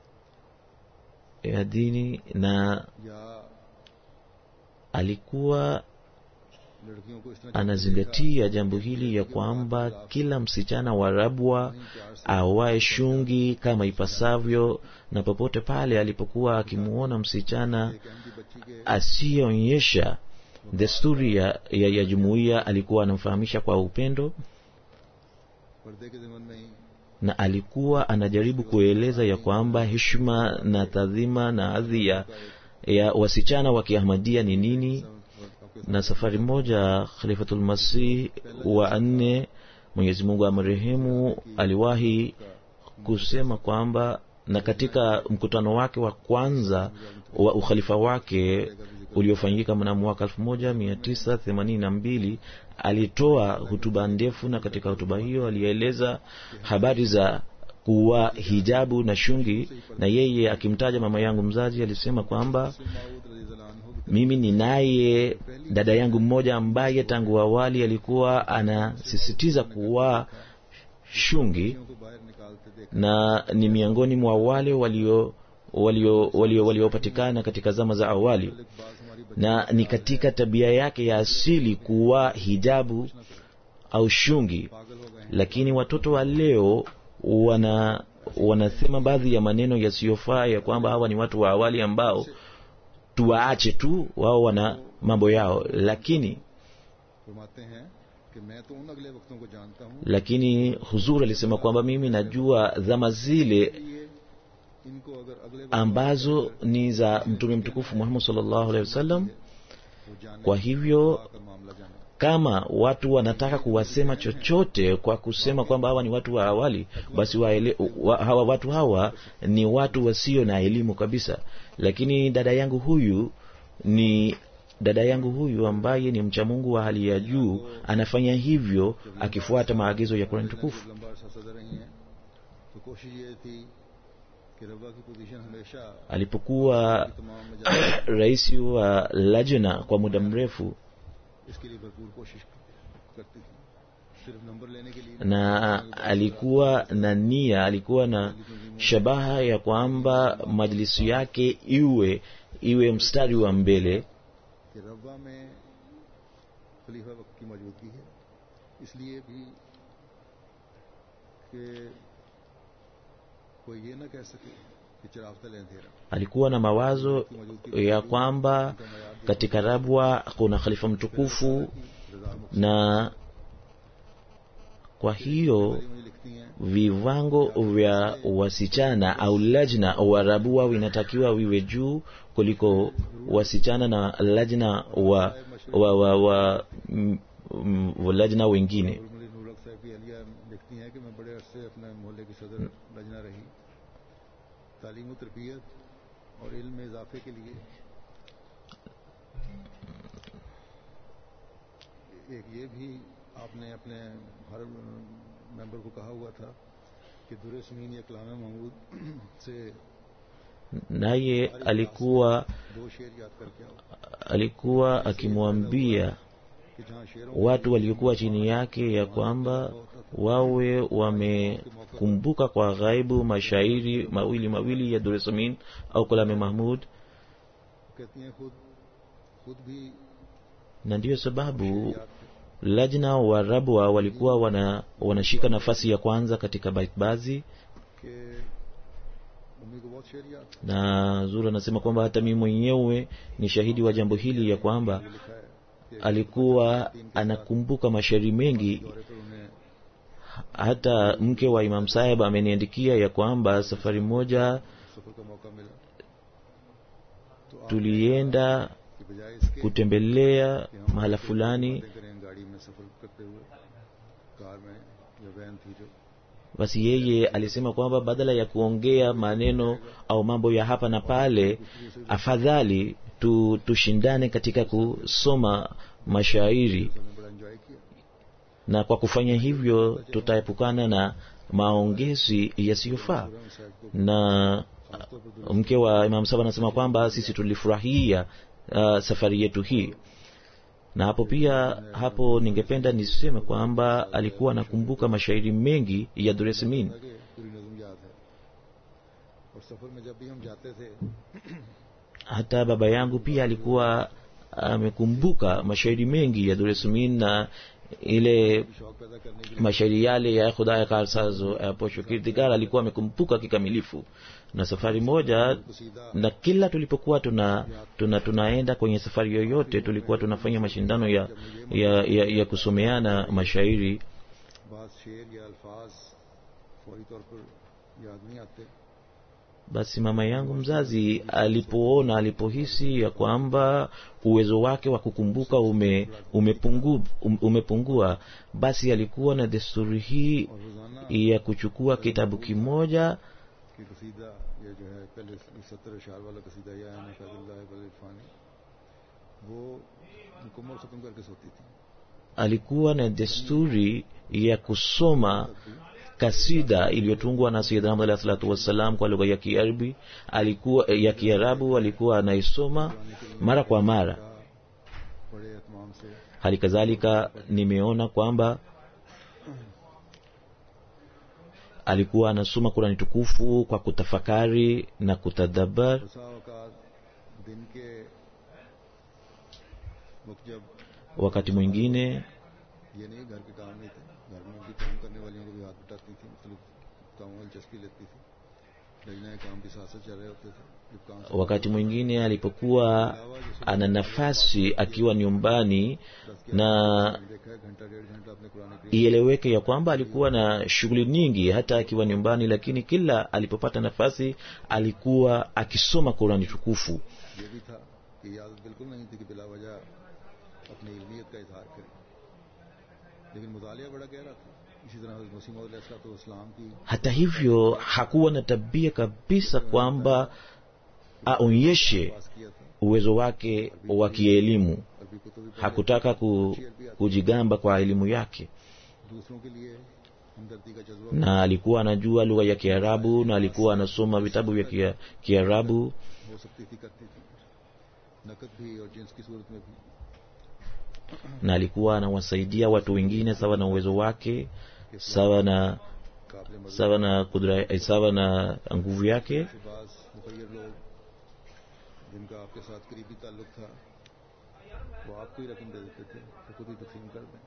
ya dini na या alikuwa लड़कियों को इस तरह anazingatia jambo hili ya kwamba kila msichana warabwa awae shungi kama ipasavyo na popote pale alipokuwa akimuona msichana एक अहमदी बच्ची के asiyeonyesha desturi ya, ya, ya jumuiya alikuwa anamfahamisha kwa upendo पर्दे के ज़मन में ही na alikuwa anajaribu kueleza ya kwamba heshima na tadhima na hadhi ya, ya wasichana wa kiahmadia ni nini आपके na safari moja khalifatul masih wa nne mwenyezi mungu amarehemu aliwahi kusema kwamba na katika mkutano wake wa kwanza wa ukhalifa wake uliofanyika mnamo mwaka 1982 alitoa hutuba ndefu na katika hutuba hiyo alieleza habari za kuwa hijabu na shungi na yeye akimtaja mama yangu mzazi alisema kwamba माऊद रजी अल्लाह अन्हु की mimi ninaye dada yangu mmoja ambaye tangu awali alikuwa anasisitiza kuwa shungi तरफ को बाहर निकालते देख na ni miongoni mwa wale walio walio walio waliopatikana katika zama za awali बाज हमारी बच्ची na ni katika tabia yake ya asili kuwa hijabu au shungi पागल हो गए हैं lakini watoto wa leo wana wanasema baadhi ya maneno yasiyofaa ya kwamba hawa ni watu wa awali ambao tuwaache tu wao wana mambo yao lakini फरमाते हैं कि मैं तो उन अगले वक्तों को जानता हूँ lakini huzur alisema kwamba mimi najua zama zile ये इनको अगर अगले वक्त ambazo ni za mtume mtukufu muhammad sallallahu alaihi wasallam वो जाने kwa hivyo आकर मामला जाने kama watu wanataka kuwasema chochote kwa kusema kwamba hawa ni watu wa awali basi waele, wa, hawa watu hawa ni watu wasio na elimu kabisa lakini dada yangu huyu ni dada yangu huyu ambaye ni mcha mungu wa hali ya juu anafanya hivyo akifuata maagizo ya kurani tukufu लंबा अरसा सदर रही हैं तो कोशिश ये थी कि रब्बा की पोजीशन हमेशा alipokuwa तमाम मजाल rais wa lajna kwa muda mrefu इसके लिए भरपूर कोशिश करती थी सिर्फ नंबर लेने के लिए na alikuwa na nia alikuwa na shabaha ya kwamba majlisi yake iwe iwe mstari wa mbele कि रब्बा में खलीफा वक्त की मौजूदगी है इसलिए भी कि कोई ये ना कह सके कि चिराग तले अंधेरा alikuwa na mawazo ya kwamba katika rabwa kuna khalifa mtukufu रजा मुख na kwa hiyo मुझे लिखती हैं viwango vya wasichana au lajna wa rabua vinatakiwa viwe juu kuliko wasichana na lajna wa wa wa, wa, mm, mm, wa lajna wengine और मुझे नूरक साहब की अलिया लिखती हैं कि मैं बड़े अरसे अपने मोहल्ले की सदर लजना रही तालीम व तरबियत और इल्म में इजाफे के लिए एक ये भी आपने अपने हर मेंबर को कहा हुआ था कि दुर समीन या कलाम महमूद से naye alikuwa दो शेर याद करके आओ alikuwa akimwambia कि जहाँ शेरों watu waliokuwa chini yake ya kwamba wawe wamekumbuka kwa ghaibu mashairi mawili mawili ya duresamin au kalame mahmud कहती हैं खुद खुद भी na ndiyo sababu याद थे lajna wa rabwa walikuwa wana, wanashika nafasi ya kwanza katika baitbazi कि mummy को बहुत शेर याद थे na zuri anasema kwamba hata mimi mwenyewe ni shahidi wa jambo hili ya kwamba लिखा है कि alikuwa anakumbuka mashairi mengi दौरे पर उन्हें hata mke wa imam saheb ameniandikia ya kwamba safari moja सफर का मौका मिला तो आप tulienda की बजाय इसके kutembelea mahala fulani बातें करें गाड़ी में सफर करते हुए कार में या वैन थी जो basi yeye alisema kwamba badala ya kuongea maneno au mambo ya hapa na pale afadhali tu, tushindane katika kusoma mashairi तो हमने बड़ा एंजॉय किया na kwa kufanya hivyo tutaepukana na maongezi yasiyofaa Khurram साहब को na खासतौर पर दुरुस्त mke wa imam saba anasema kwamba sisi tulifurahia uh, safari yetu hii na hapo pia hapo ningependa niseme kwamba alikuwa anakumbuka mashairi mengi ya duresmin था कि पूरी नज्म याद है और सफर में जब भी हम जाते थे hata baba yangu pia alikuwa amekumbuka mashairi mengi ya duresmin na ile शौक पैदा करने के लिए mashairi yale ya khudaya karsazo ya posho kirdigar alikuwa amekumbuka kikamilifu na safari moja कसीदा na kila tulipokuwa tuna, tuna tunaenda kwenye safari yoyote tulikuwa tunafanya mashindano ya, ya, ya, ya kusomeana mashairi बात शेर या अल्फाज फौरी तौर पर याद नहीं आते basi mama yangu mzazi alipoona alipohisi ya kwamba uwezo wake wa kukumbuka ume, umepungu, um, umepungua basi alikuwa na desturi hii और रोजाना ya kuchukua kitabu kimoja की कसीदा ये जो है पहले सत्तर अशार वाला कसीदा या है फैजुल्लाह बल इरफानी वो मुकम्मल ख़त्म करके सोती थी alikuwa na desturi ya kusoma kasida iliyotungwa na Sayyidina Muhammad alayhi salatu wassalam kwa lugha ya Kiarabi alikuwa ya Kiarabu alikuwa anaisoma mara kwa mara बड़े एहतमाम से hali kadhalika nimeona kwamba alikuwa anasoma Qurani tukufu kwa kutafakari na kutadabar बसा औकात दिन के वक्त जब wakati mwingine ये नहीं घर के काम नहीं थे घर में भी काम करने वालियों को भी हाथ बटाती थी मुख्तलिफ कामों में दिलचस्पी लेती थी लजना काम भी साथ साथ चल रहे होते थे जब काम से wakati mwingine alipokuwa ana nafasi akiwa nyumbani na देखा है घंटा डेढ़ घंटा अपने कुरान करीम ieleweke ya kwamba alikuwa na shughuli nyingi hata akiwa nyumbani lakini kila alipopata nafasi alikuwa akisoma Qurani tukufu ये भी था कि ये आदत बिल्कुल नहीं थी कि बिला वजह अपनी इल्मियत का इजहार करे लेकिन मुतालिया बड़ा गहरा था इसी तरह हज़रत मसीह मौद इस्लाम की hata hivyo hakuwa na tabia kabisa kwamba aonyeshe पास किया था uwezo wake wa kielimu अरबी कुतुब भी hakutaka ku, kujigamba kwa elimu yake दूसरों के लिए हमदर्दी का जज्बा na alikuwa anajua lugha ya kiarabu na alikuwa anasoma vitabu vya Kia- kiarabu हो सकती थी करती थी नकद भी और जिन्स की सूरत में भी na alikuwa anawasaidia watu wengine sawa na uwezo wake sawa na काबिल मदद sawa na kudra, eh, sawa na nguvu yake से बाज मुखैर लोग जिनका आपके साथ करीबी ताल्लुक था वो आपको ही रकम दे देते थे तो खुद ही तकसीम कर दें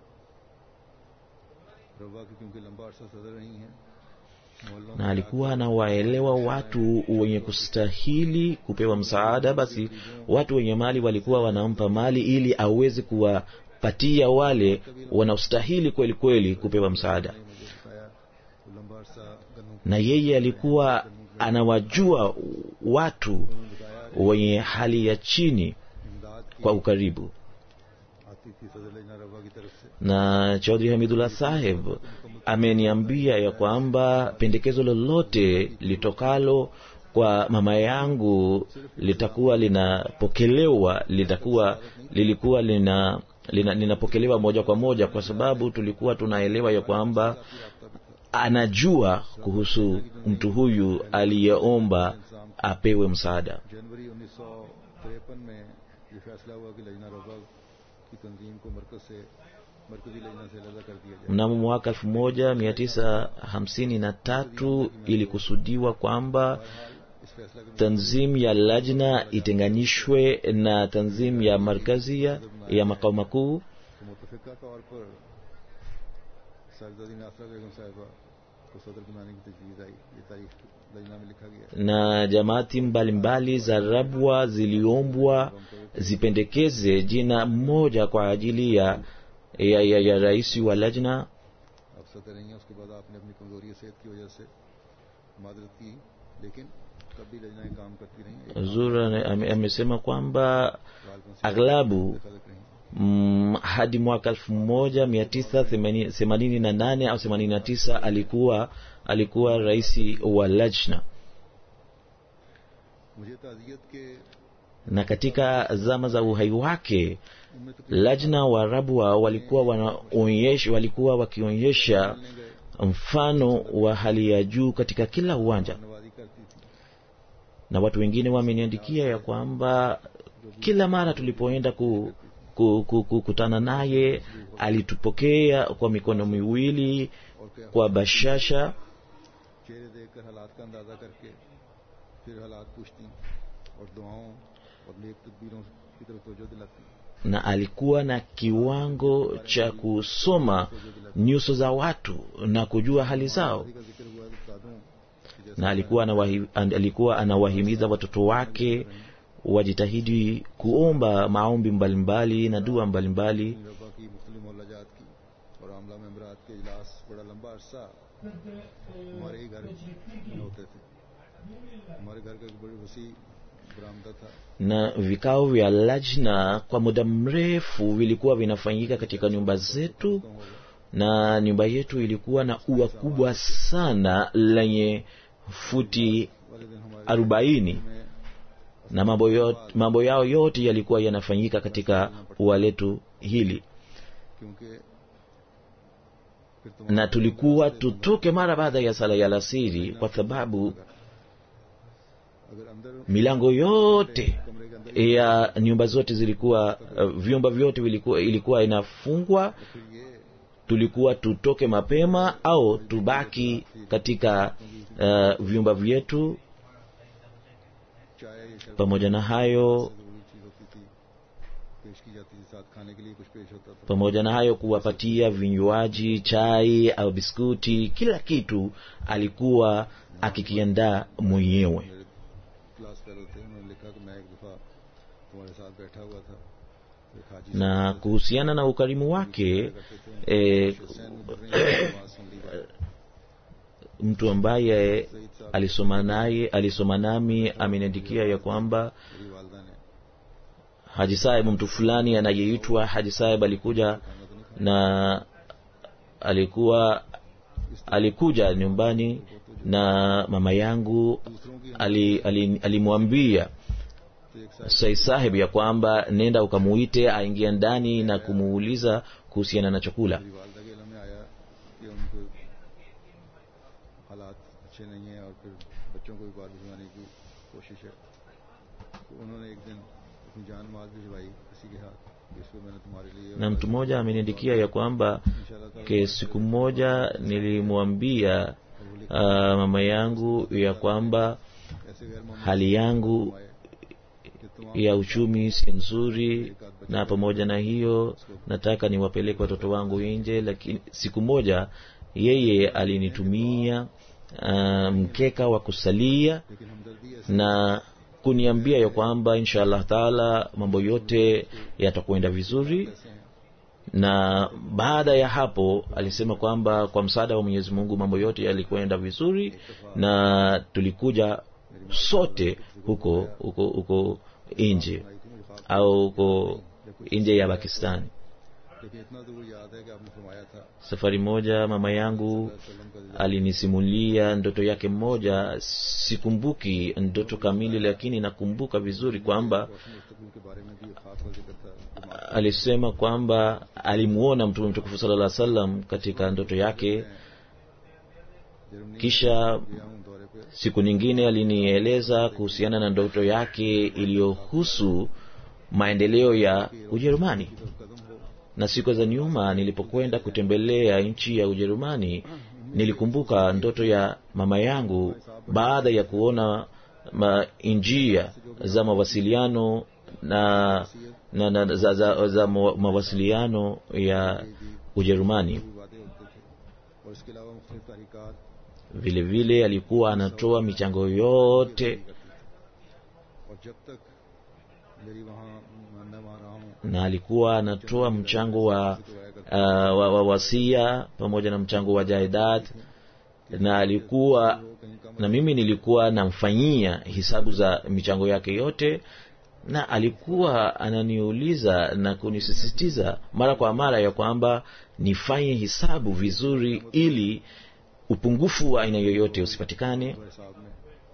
रवा की क्योंकि लंबा अरसा सदर नहीं है मोहल्लों na में alikuwa anawaelewa watu wenye kustahili kupewa msaada basi watu wenye mali walikuwa wanampa mali ili aweze kuwapatia wale wanaostahili kweli kweli kupewa msaada ने मुझे बताया वो लंबा अरसा गन्नों na yeye alikuwa anawajua watu बताया wenye hali ya chini इमदाद की kwa ukaribu आती थी सदर लजना रवा की तरफ से na chaudhri hamidullah saheb ameniambia ya kwamba pendekezo lolote litokalo kwa mama yangu litakuwa linapokelewa litakuwa lilikuwa lina lina- linapokelewa moja kwa moja kwa sababu tulikuwa tunaelewa ya kwamba anajua kuhusu mtu huyu aliyeomba apewe msaada जनवरी उन्नीस सौ तिरपन में ये फैसला हुआ कि लजना रवा की तंजीम को मरकज से मरकजी लजना से अलग कर दिया जाए mnamo mwaka 1953 ilikusudiwa kwamba इस फैसला के tanzim ya lajna itenganishwe na tanzim ya markazia ya makao makuu तो मुतफिका तौर पर सरदादी नासरा बेगम साहिबा को सदर बनाने की तजवीज़ आई ये तारीख लजना में लिखा गया है na jamaati mbalimbali za rabwa ziliombwa zipendekeze jina moja kwa ajili ya, ya, ya, ya rais wa lajna अब सदर रही हैं उसके बाद आपने अपनी कमजोरी सेहत की वजह से मादरत की लेकिन तब भी लजनाएं काम करती रहीं zura ame- amesema kwamba बालकों से aghlabu खलक रही mm, hadi mwaka elfu moja mia tisa themani- themanini na nane au themanini na tisa alikuwa alikuwa rais wa lajna मुझे ताजियत के na katika zama za uhai wake उनमें तो lajna waarabwa walikuwa wanaonyesha walikuwa wakionyesha mfano wa hali ya juu katika kila uwanja नवाजी करती थी na watu wengine wameniandikia ya kwamba kila mara tulipoenda ku, ku, ku, kukutana naye alitupokea kwa mikono miwili और क्या kwa bashasha चेहरे देखकर हालात का अंदाजा करके फिर हालात पूछती और दुआओं और नेक तदबीरों की तरफ तवज्जो दिलाती na alikuwa na kiwango cha kusoma nyuso za watu na kujua hali zao का जिक्र हुआ है तो बता दूं कि जैसे na alikuwa anawahi, an- alikuwa anawahimiza watoto wake wajitahidi kuomba maombi mbalimbali na dua mbalimbali रबा की मुख्तलि मोहल्लाजात की और आमला मेम्बरात के इजलास बड़ा लंबा अरसा हमारे ही घर में होते थे हमारे घर का एक बड़ी वसी बरामदा था na vikao vya lajna kwa muda mrefu vilikuwa vinafanyika katika nyumba zetu na nyumba yetu ilikuwa na ua kubwa sana lenye futi वाले दिन हमारे arobaini में na mambo, yote, mambo yao yote yalikuwa yanafanyika katika ua letu hili क्योंकि फिर तुम्हारा na tulikuwa tutoke mara baada ya sala ya alasiri kwa sababu अगर अंदर milango yote कमरे के अंदर ya nyumba zote zilikuwa uh, vyumba vyote vilikuwa, ilikuwa inafungwa फिर ये tulikuwa tutoke mapema au tubaki katika uh, vyumba vyetu चाय या शरबत pamoja na hayo जरूरी चीज होती थी पेश की जाती थी साथ खाने के लिए कुछ पेश होता था pamoja na hayo kuwapatia vinywaji chai au biskuti kila kitu alikuwa akikiandaa mwenyewe मेरे क्लास फेलो थे उन्होंने लिखा कि मैं एक दफा तुम्हारे साथ बैठा हुआ था तो एक हाजी na kuhusiana na ukarimu wake eh, Hussain मुबर्री की आवाज सुन ली जाए mtu ambaye alisoma naye alisoma nami ameniandikia ya kwamba मेरी वालदा ने haji saheb mtu fulani anayeitwa haji saheb alikuja na alikuwa alikuja nyumbani na mama yangu दूसरों की ali- ali- alimwambia तो एक साहब sai saheb ya kwamba nenda ukamuite aingia ndani na kumuuliza kuhusiana na chakula मेरी वालदा के इलम में आया कि उनको हालात अच्छे नहीं हैं और फिर बच्चों को भी बाहर भिजवाने की कोशिश है तो उन्होंने एक दिन अपनी जान माल भिजवाई किसी के हाथ कि इसको मैंने तुम्हारे लिए na mtu mmoja ameniandikia ya kwamba इंशाल्लाह ताला ke siku moja nilimwambia uh, mama yangu ya kwamba ऐसे गैर मामूली hali yangu आए कि तुम ya uchumi si nzuri na pamoja na hiyo nataka niwapeleke watoto wangu nje lakini siku moja yeye alinitumia uh, mkeka wa kusalia लेकिन हमदर्दी ऐसे na kuniambia ya kwamba insha allah taala mambo yote yatakwenda vizuri ऐसे हैं na baada ya hapo alisema kwamba kwa msaada wa mwenyezi mungu mambo yote yalikwenda vizuri na tulikuja sote huko huko huko nje आई थी मुझे ख्वाब au huko nje ya pakistani लेकिन इतना जरूर याद है कि आपने फरमाया था safari moja mama yangu वसल्लम का दिल alinisimulia ndoto yake mmoja sikumbuki ndoto kamili lakini nakumbuka vizuri kwamba रोशन मुस्तकबिल के बारे में भी ख्वाब का जिक्र था दिमाग alisema kwamba alimuona mtume mtukufu sala lla salam katika ndoto yake Germany kisha गया हूँ दौरे पे siku nyingine alinieleza kuhusiana na ndoto yake iliyohusu maendeleo ya ujerumani तो कदम हो na siku za nyuma nilipokwenda kutembelea nchi ya ujerumani nilikumbuka ndoto ya mama yangu baada ya kuona ma njia za mawasiliano na, na, na za, za, za mawa- mawasiliano ya ujerumani भी वादे होते थे और इसके अलावा मुख्तलिफ तहरीकात vile vile alikuwa anatoa michango yote और जब तक मेरी वहाँ मैं वहाँ रहा हूँ na alikuwa anatoa mchango wa, uh, wa, wa wasia pamoja na mchango wa jaidad na alikuwa कहीं कम na mimi nilikuwa namfanyia hisabu za michango yake yote na alikuwa ananiuliza na kunisisitiza mara kwa mara ya kwamba nifanye hisabu vizuri ili upungufu wa aina yoyote usipatikane हमारे साहब ने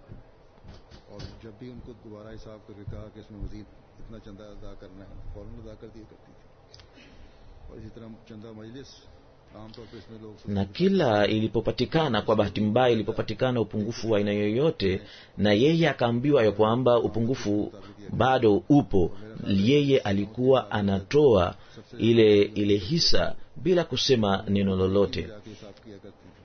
और जब भी उनको दोबारा हिसाब करके कहा कि इसमें मजीद इतना चंदा अदा करना है फौरन अदा कर दिया करती थी और इसी तरह चंदा मजलिस आमतौर पर इसमें लोग na kila ilipopatikana kwa bahati mbaya ilipopatikana upungufu wa aina yoyote na yeye akaambiwa ya kwamba upungufu bado upo yeye alikuwa anatoa ile ile hisa bila kusema neno lolote जाके हिसाब किया करती थी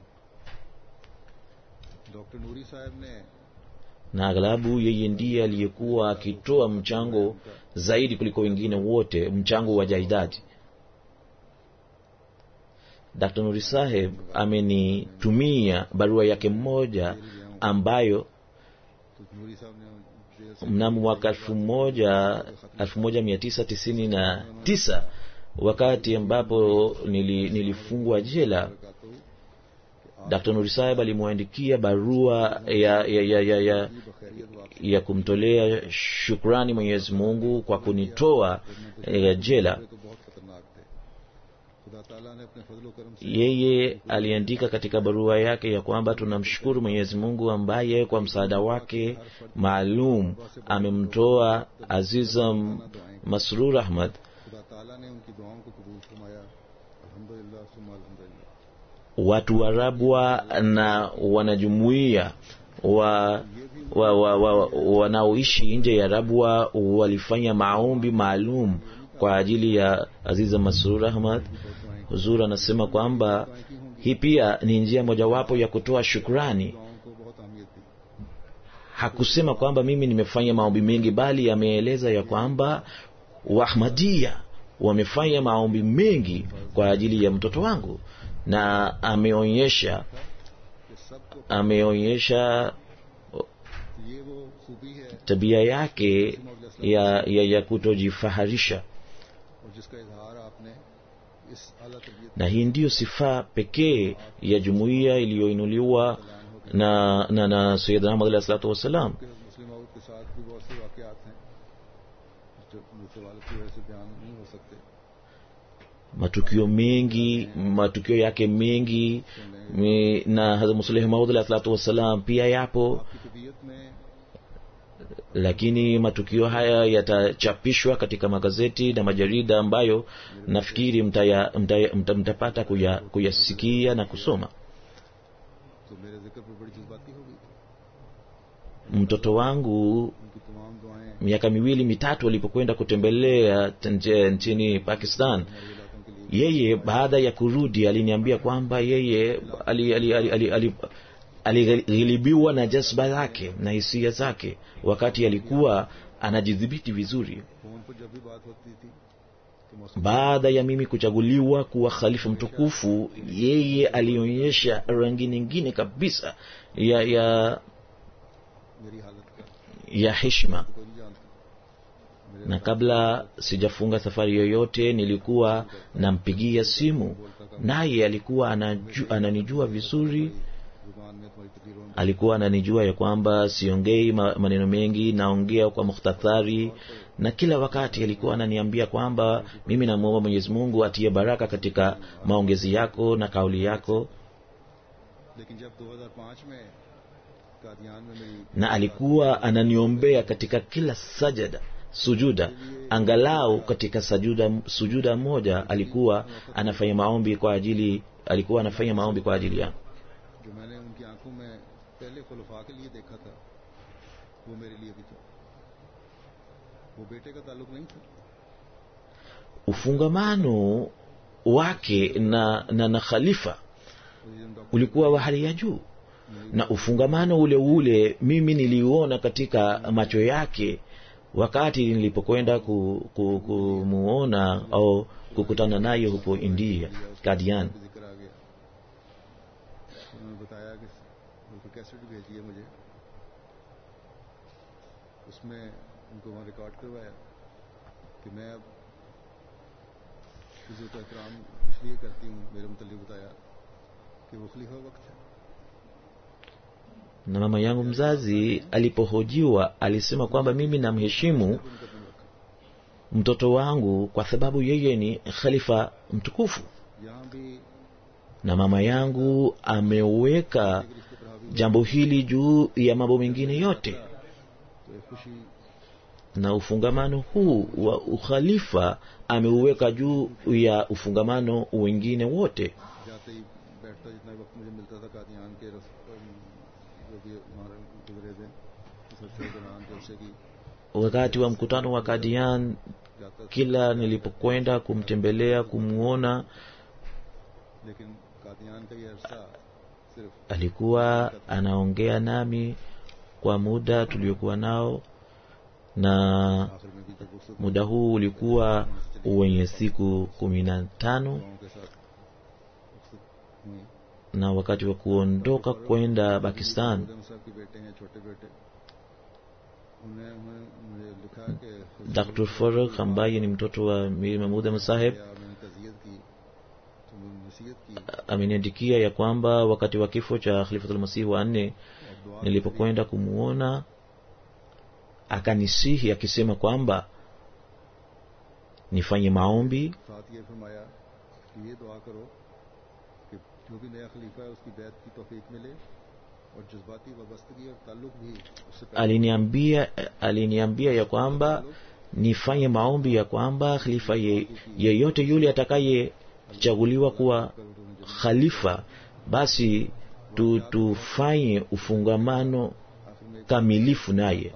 डॉक्टर नूरी साहब ने na aghalabu yeye ndiye aliyekuwa akitoa mchango zaidi kuliko wengine wote mchango wa jaidadi dr nuri saheb amenitumia barua yake mmoja ambayo तो नूरी साहब ने जेल से mnamo mwaka elfu moja elfu moja mia tisa tisini na tisa wakati ambapo nili, nilifungwa jela कहा तो dr nuri saheb alimwandikia barua ya, ya, ya, ya, ya, बखैरियत वापस ya kumtolea shukrani mwenyezi mungu kwa kunitoa eh, jela तो बहुत खतरनाक थे खुदा खुदा ताला ने अपने फजल करम से yeye aliandika katika barua yake ya kwamba tunamshukuru mwenyezi mungu ambaye kwa msaada wake maalum amemtoa azizam masrur ahmad खुदा ताला ने उनकी दुआओं को कबूल फरमाया अल्हम्दुलिल्लाह सुम्मा अल्हम्दुलिल्लाह watu wa rabwa na wanajumuia wa wa, wa, wa, wanaoishi nje ya rabwa walifanya maombi maalum kwa ajili ya aziza masrur ahmad huzur anasema kwamba hii pia ni njia mojawapo ya kutoa shukrani दुआओं को बहुत अहमियत दी hakusema kwamba mimi nimefanya maombi mengi bali ameeleza ya kwamba wahmadia wamefanya maombi mengi kwa ajili ya mtoto wangu na ameonyesha कि सबको ameonyesha ये वो खूबी है tabia yake ya, ya, ya kutojifaharisha और जिसका इजहार आपने इस आला तबीयत na hii ndiyo sifa pekee ya jumuiya iliyoinuliwa na na, na sayidna ahmad alahi salatu wassalam के मुस्लिम औरत के साथ भी बहुत से वाकयात हैं जो मुतवाल की वजह से बयान नहीं हो सकते matukio mengi matukio yake mengi mi- na hazrat musleh maud alahi salatu wassalam pia yapo आपकी तबीयत में lakini matukio haya yatachapishwa katika magazeti na majarida ambayo nafikiri mtaya, mtaya, mta, mtapata kuya, kuyasikia na kusoma तो मेरे जिक्र पर बड़ी जज्बाती हो गई mtoto wangu उनकी तमाम दुआएं miaka miwili mitatu alipokwenda kutembelea nche- nchini pakistan हमारे इलाकों के लिए yeye baada ya kurudi aliniambia kwamba yeye alighilibiwa ali, ali, ali, ali, alighilibiwa na jazba zake na hisia zake wakati alikuwa anajidhibiti vizuri phone पर जब भी बात होती थी तो मौसम baada ya mimi kuchaguliwa kuwa khalifa mtukufu yeye alionyesha rangi nyingine kabisa ya ya मेरी हालत का ya heshima कोई नहीं जानता मेरे na kabla sijafunga safari yoyote nilikuwa nampigia simu naye alikuwa anaju, ananijua vizuri जुबान में तुम्हारी तकरीरों में alikuwa ananijua ya kwamba siongei ma- maneno mengi naongea kwa mukhtathari na kila wakati alikuwa ananiambia kwamba mimi namwomba mwenyezi mungu atie baraka katika maongezi yako na kauli yako लेकिन जब 2005 में कादियान में मेरी na alikuwa ananiombea katika kila sajada sujuda angalau katika sajuda, sujuda moja alikuwa anafanya maombi kwa ajili alikuwa anafanya maombi kwa ajili yangu जो मैंने उनकी आंखों में पहले खुलफा के लिए देखा था वो मेरे लिए भी था वो बेटे का ताल्लुक नहीं था ufungamano wake na, na, na khalifa वो ये doctor ulikuwa wa hali ya juu na ufungamano ule ule mimi niliuona katika macho yake wakati nilipokwenda ku, ku, kumuona au kukutana naye huko india kadian का जिक्र आ गया उन्होंने बताया कि उनको कैसेट भेजी है मुझे उसमें उनको वहाँ रिकॉर्ड करवाया कि मैं अब इज्जत का एहतराम इसलिए करती हूँ मेरे मुतलिक बताया कि वो खलीफा वक्त है na mama yangu mzazi alipohojiwa alisema kwamba mimi namheshimu उनका दिन रखा mtoto wangu kwa sababu yeye ni khalifa mtukufu यहाँ भी na mama yangu ameweka रिश्ते पर हावी jambo hili juu ya mambo mengine yote तो एक खुशी na ufungamano huu wa ukhalifa ameuweka juu ya ufungamano wengine wote जाते ही बैठता जितना वक्त मुझे मिलता था कादियान के रस अम, जो भी वहाँ गुजरे थे उस अच्छे दौरान जलसे की wakati wa mkutano wa kadian जाता था kila nilipokwenda kumtembelea kumwona लेकिन कादियान का ये अरसा सिर्फ alikuwa anaongea nami kwa muda tuliokuwa nao na आखिर में भी जब रुखसत muda huu ulikuwa wenye siku kumi na tano गाँव के साथ रुखसत हुई na wakati wa kuondoka kwenda pakistan उदम साहब के बेटे हैं छोटे बेटे उन्हें उन्हें मुझे लिखा कि dr farag ambaye ni mtoto wa mir mahmud saheb या मैंने तजियत की तो मैंने नसीहत की ameniandikia ya kwamba wakati wa kifo cha khalifatulmasihi wa nne और दुआ nilipokwenda kumwona akanisihi akisema kwamba nifanye maombi साथ ये फरमाया कि कि ये दुआ करो कि जो भी नया खलीफा है उसकी बैत की तौफीक मिले और जज्बाती वाबस्तगी और ताल्लुक भी उससे पैदा aliniambia aliniambia ya kwamba nifanye maombi ya kwamba khalifa ye- yeyote yule atakayechaguliwa kuwa khalifa basi tu, tufanye ufungamano आखिर में एक kamilifu naye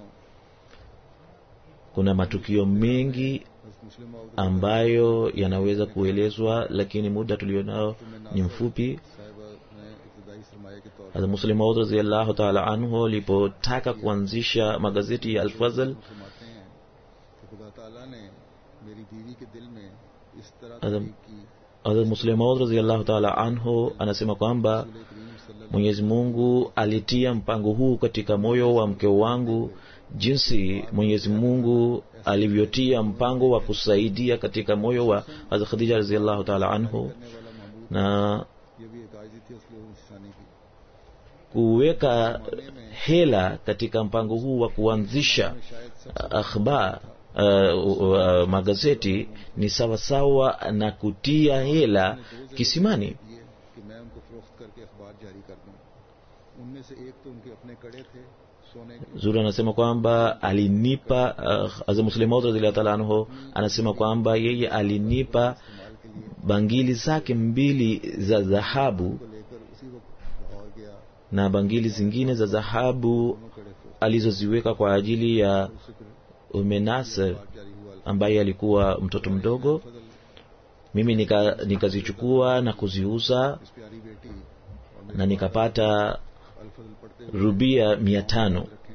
kuna matukio mengi हज़रत मुस्लिम मौद ambayo yanaweza kuelezwa lakini muda tulionao ni mfupi साहिबा ने इब्तदाई सरमाए के तौर Hazrat Muslim Maud radhiyallahu ta'ala anhu alipotaka kuanzisha magazeti ya Al-Fazl पर फरमाते हैं कि खुदा ताला ने मेरी बीवी के दिल में इस तरह अदम- तहरीक की Hazrat Muslim Maud radhiyallahu ta'ala anhu anasema kwamba रसूल करीम सल्लल्लाहु Mwenyezi Mungu alitia mpango huu katika moyo wa mke wangu jinsi Mwenyezi Mungu alivyotia mpango wa kusaidia katika moyo wa Hazrat Khadija radhiyallahu ta'ala anhu करने वाला महमूद na ये भी एक आयजी थी उसके इंसानी की kuweka hela katika mpango huu wa kuanzisha शायद सब akhbar uh, uh, magazeti ni sawasawa na kutia hela kisimani दिए कि मैं उनको फरोख्त करके अखबार जारी कर दूं उनमें से एक तो उनके अपने कड़े थे सोने के zuri anasema kwamba alinipa uh, Hazrat Muslim Maud radhiyallahu ta'ala anhu anasema kwamba yeye alinipa इस्तेमाल के लिए bangili zake mbili za dhahabu को लेकर उसी वक्त लाहौर गया na bangili zingine za dhahabu दोनों कड़े फरोख्त alizoziweka kwa ajili ya शुक्र Ume Nasr अखबार जारी हुआ ambaye alikuwa mtoto mdogo फजल mimi nika- nikazichukua na kuziuza इस प्यारी बेटी और na nikapata अलफजल पढ़ते हुए rubia mia tano रखें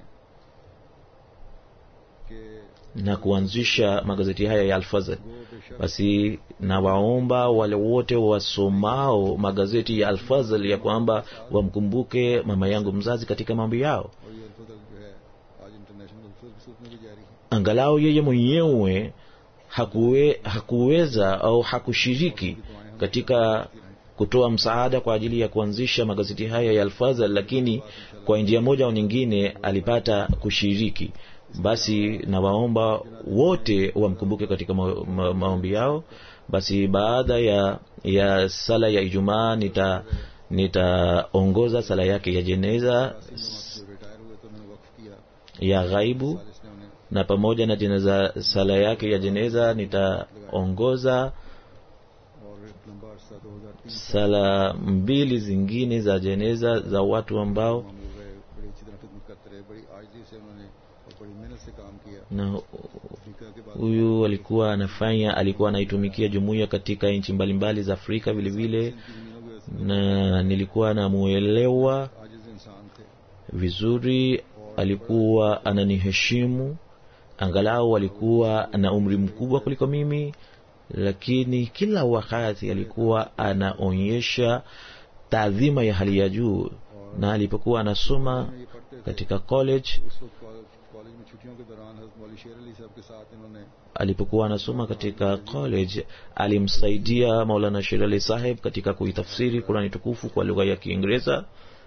कि na kuanzisha magazeti haya ya Alfazl. वो बेशक Basi nawaomba wale wote wasomao magazeti ya Alfazl ya kwamba wamkumbuke mama yangu mzazi katika mambo yao, और ये अलफजल जो है आज इंटरनेशनल अल्फज के सूप में भी जारी है angalau yeye mwenyewe hakuwe, hakuweza au hakushiriki katika kutoa msaada kwa ajili ya kuanzisha magazeti haya ya Alfazl, lakini kwa njia moja au nyingine alipata kushiriki. Basi nawaomba wote wamkumbuke katika ma, ma, maombi yao. Basi baada ya ya sala ya Ijumaa nita nitaongoza sala yake ya jeneza जो retire हुए तो उन्होंने वक्फ किया ya ghaibu सालिस ने उन्हें na pamoja na jeneza sala yake ya jeneza nitaongoza और एक लंबा अरसा दो हजार तीन sala mbili zingine za jeneza za watu ambao मामूल रहे बड़ी अच्छी तरह खिदमत करते रहे बड़ी आजी से उन्होंने और बड़ी मेहनत से काम किया na अफ्रीका के बाद huyu alikuwa anafanya alikuwa anaitumikia jumuiya katika nchi mbalimbali za Afrika vile vile इनकी जमीनों के na nilikuwa namuelewa आजिज इंसान थे vizuri alikuwa ananiheshimu angalau alikuwa na umri mkubwa kuliko mimi lakini kila wakati alikuwa anaonyesha taadhima ya hali ya juu na alipokuwa anasoma ये पढ़ते थे katika college उस वक्त कॉलेज कॉलेज में छुट्टियों के दौरान हजरत मौली शेर अली साहब के साथ इन्होंने alipokuwa anasoma katika college alimsaidia maulana shir ali saheb katika kuitafsiri kurani tukufu kwa lugha ya kiingereza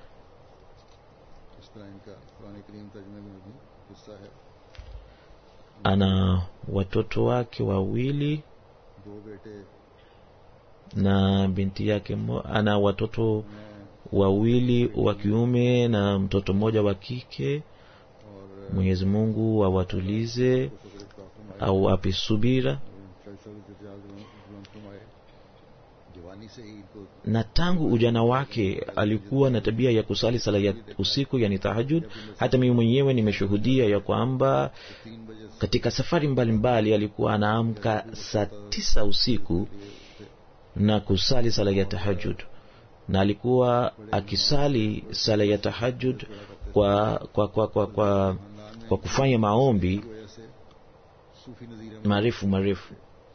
इस तरह इनका कुरान करीम तर्जमे में भी हिस्सा है ana watoto wake wawili दो बेटे na binti yake mo, ana watoto मैं wawili wa kiume na mtoto mmoja wa kike और mwenyezi mungu awatulize शुक्र काफुम आए au ape subira फरमाए जवानी से ही इनको na tangu ujana wake alikuwa na tabia ya kusali sala ya usiku yani tahajud hata mimi mwenyewe nimeshuhudia ya kwamba तीन बजे से katika safari mbalimbali alikuwa anaamka saa tisa usiku na kusali sala ya tahajud na alikuwa akisali sala ya tahajud kwa kwa kwa kwa, kwa, kwa kufanya maombi की वजह से सूफी नजीर हम marefu marefu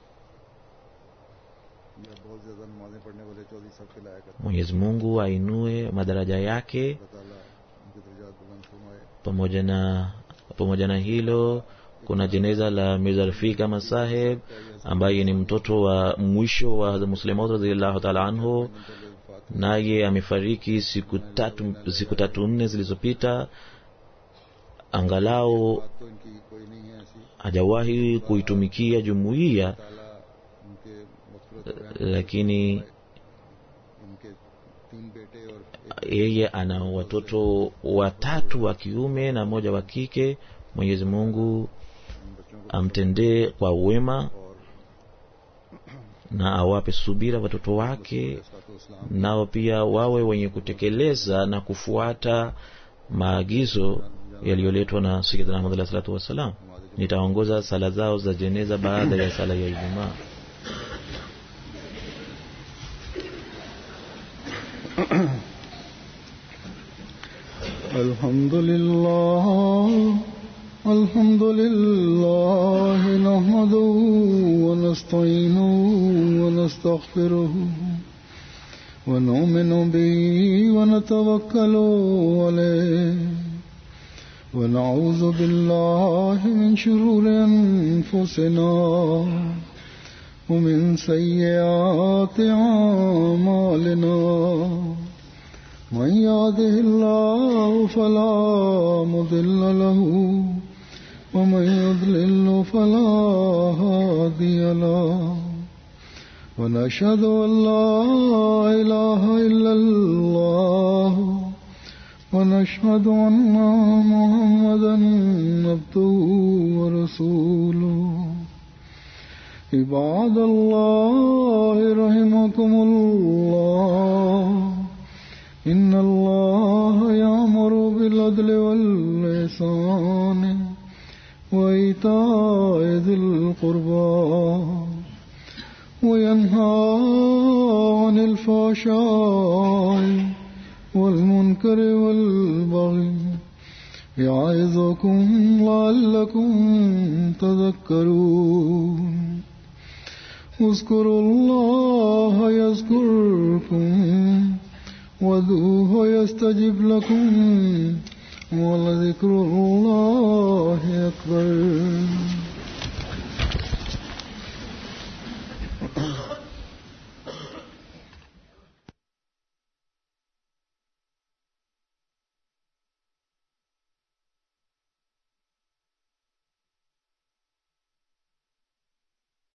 या बहुत ज्यादा नमाजें पढ़ने वाले चौधरी साहब के लाया करते mwenyezi mungu ainue madaraja yake अल्लाह ताला उनके दर्जात बुलंद फरमाए pamoja na pamoja na hilo kuna jeneza la Mirza Rafik Ahmad Saheb ambaye ni mtoto wa mwisho wa Hazrat Muslim Maud radhiyallahu ta'ala anhu naye amefariki siku tatu siku tatu nne zilizopita angalau बात तो इनकी कोई नहीं है ऐसी hajawahi kuitumikia jumuiya ताला उनके मफरत lakini इनके तीन बेटे और yeye ana watoto watatu wa kiume na mmoja wa kike mwenyezi mungu इन बच्चों को amtendee kwa wema और na awape subira watoto wake इस्लाम nao pia wawe wenye kutekeleza na kufuata maagizo yaliyoletwa na sayidina Muhammad alayhi salatu wassalam nitaongoza sala zao za jeneza baada ya sala ya ijumaa الحمد لله الحمد لله نحمده ونستعينه ونستغفره ونؤمن به ونتوكل عليه ونعوذ بالله من شرور أنفسنا ومن سيئات أعمالنا من يهده الله فلا مضل له ومن يضلل فلا هادي له ونشهد أن لا إله إلا الله ونشهد أن محمدا عبده ورسوله عباد الله رحمكم الله إن الله يأمر بالعدل والإحسان وإيتاء ذي القربى وينهى عن الفحشاء والمنكر والبغي يعظكم لعلكم تذكرون اذكروا الله يذكركم وذوه يستجب لكم ولذكر الله أكبر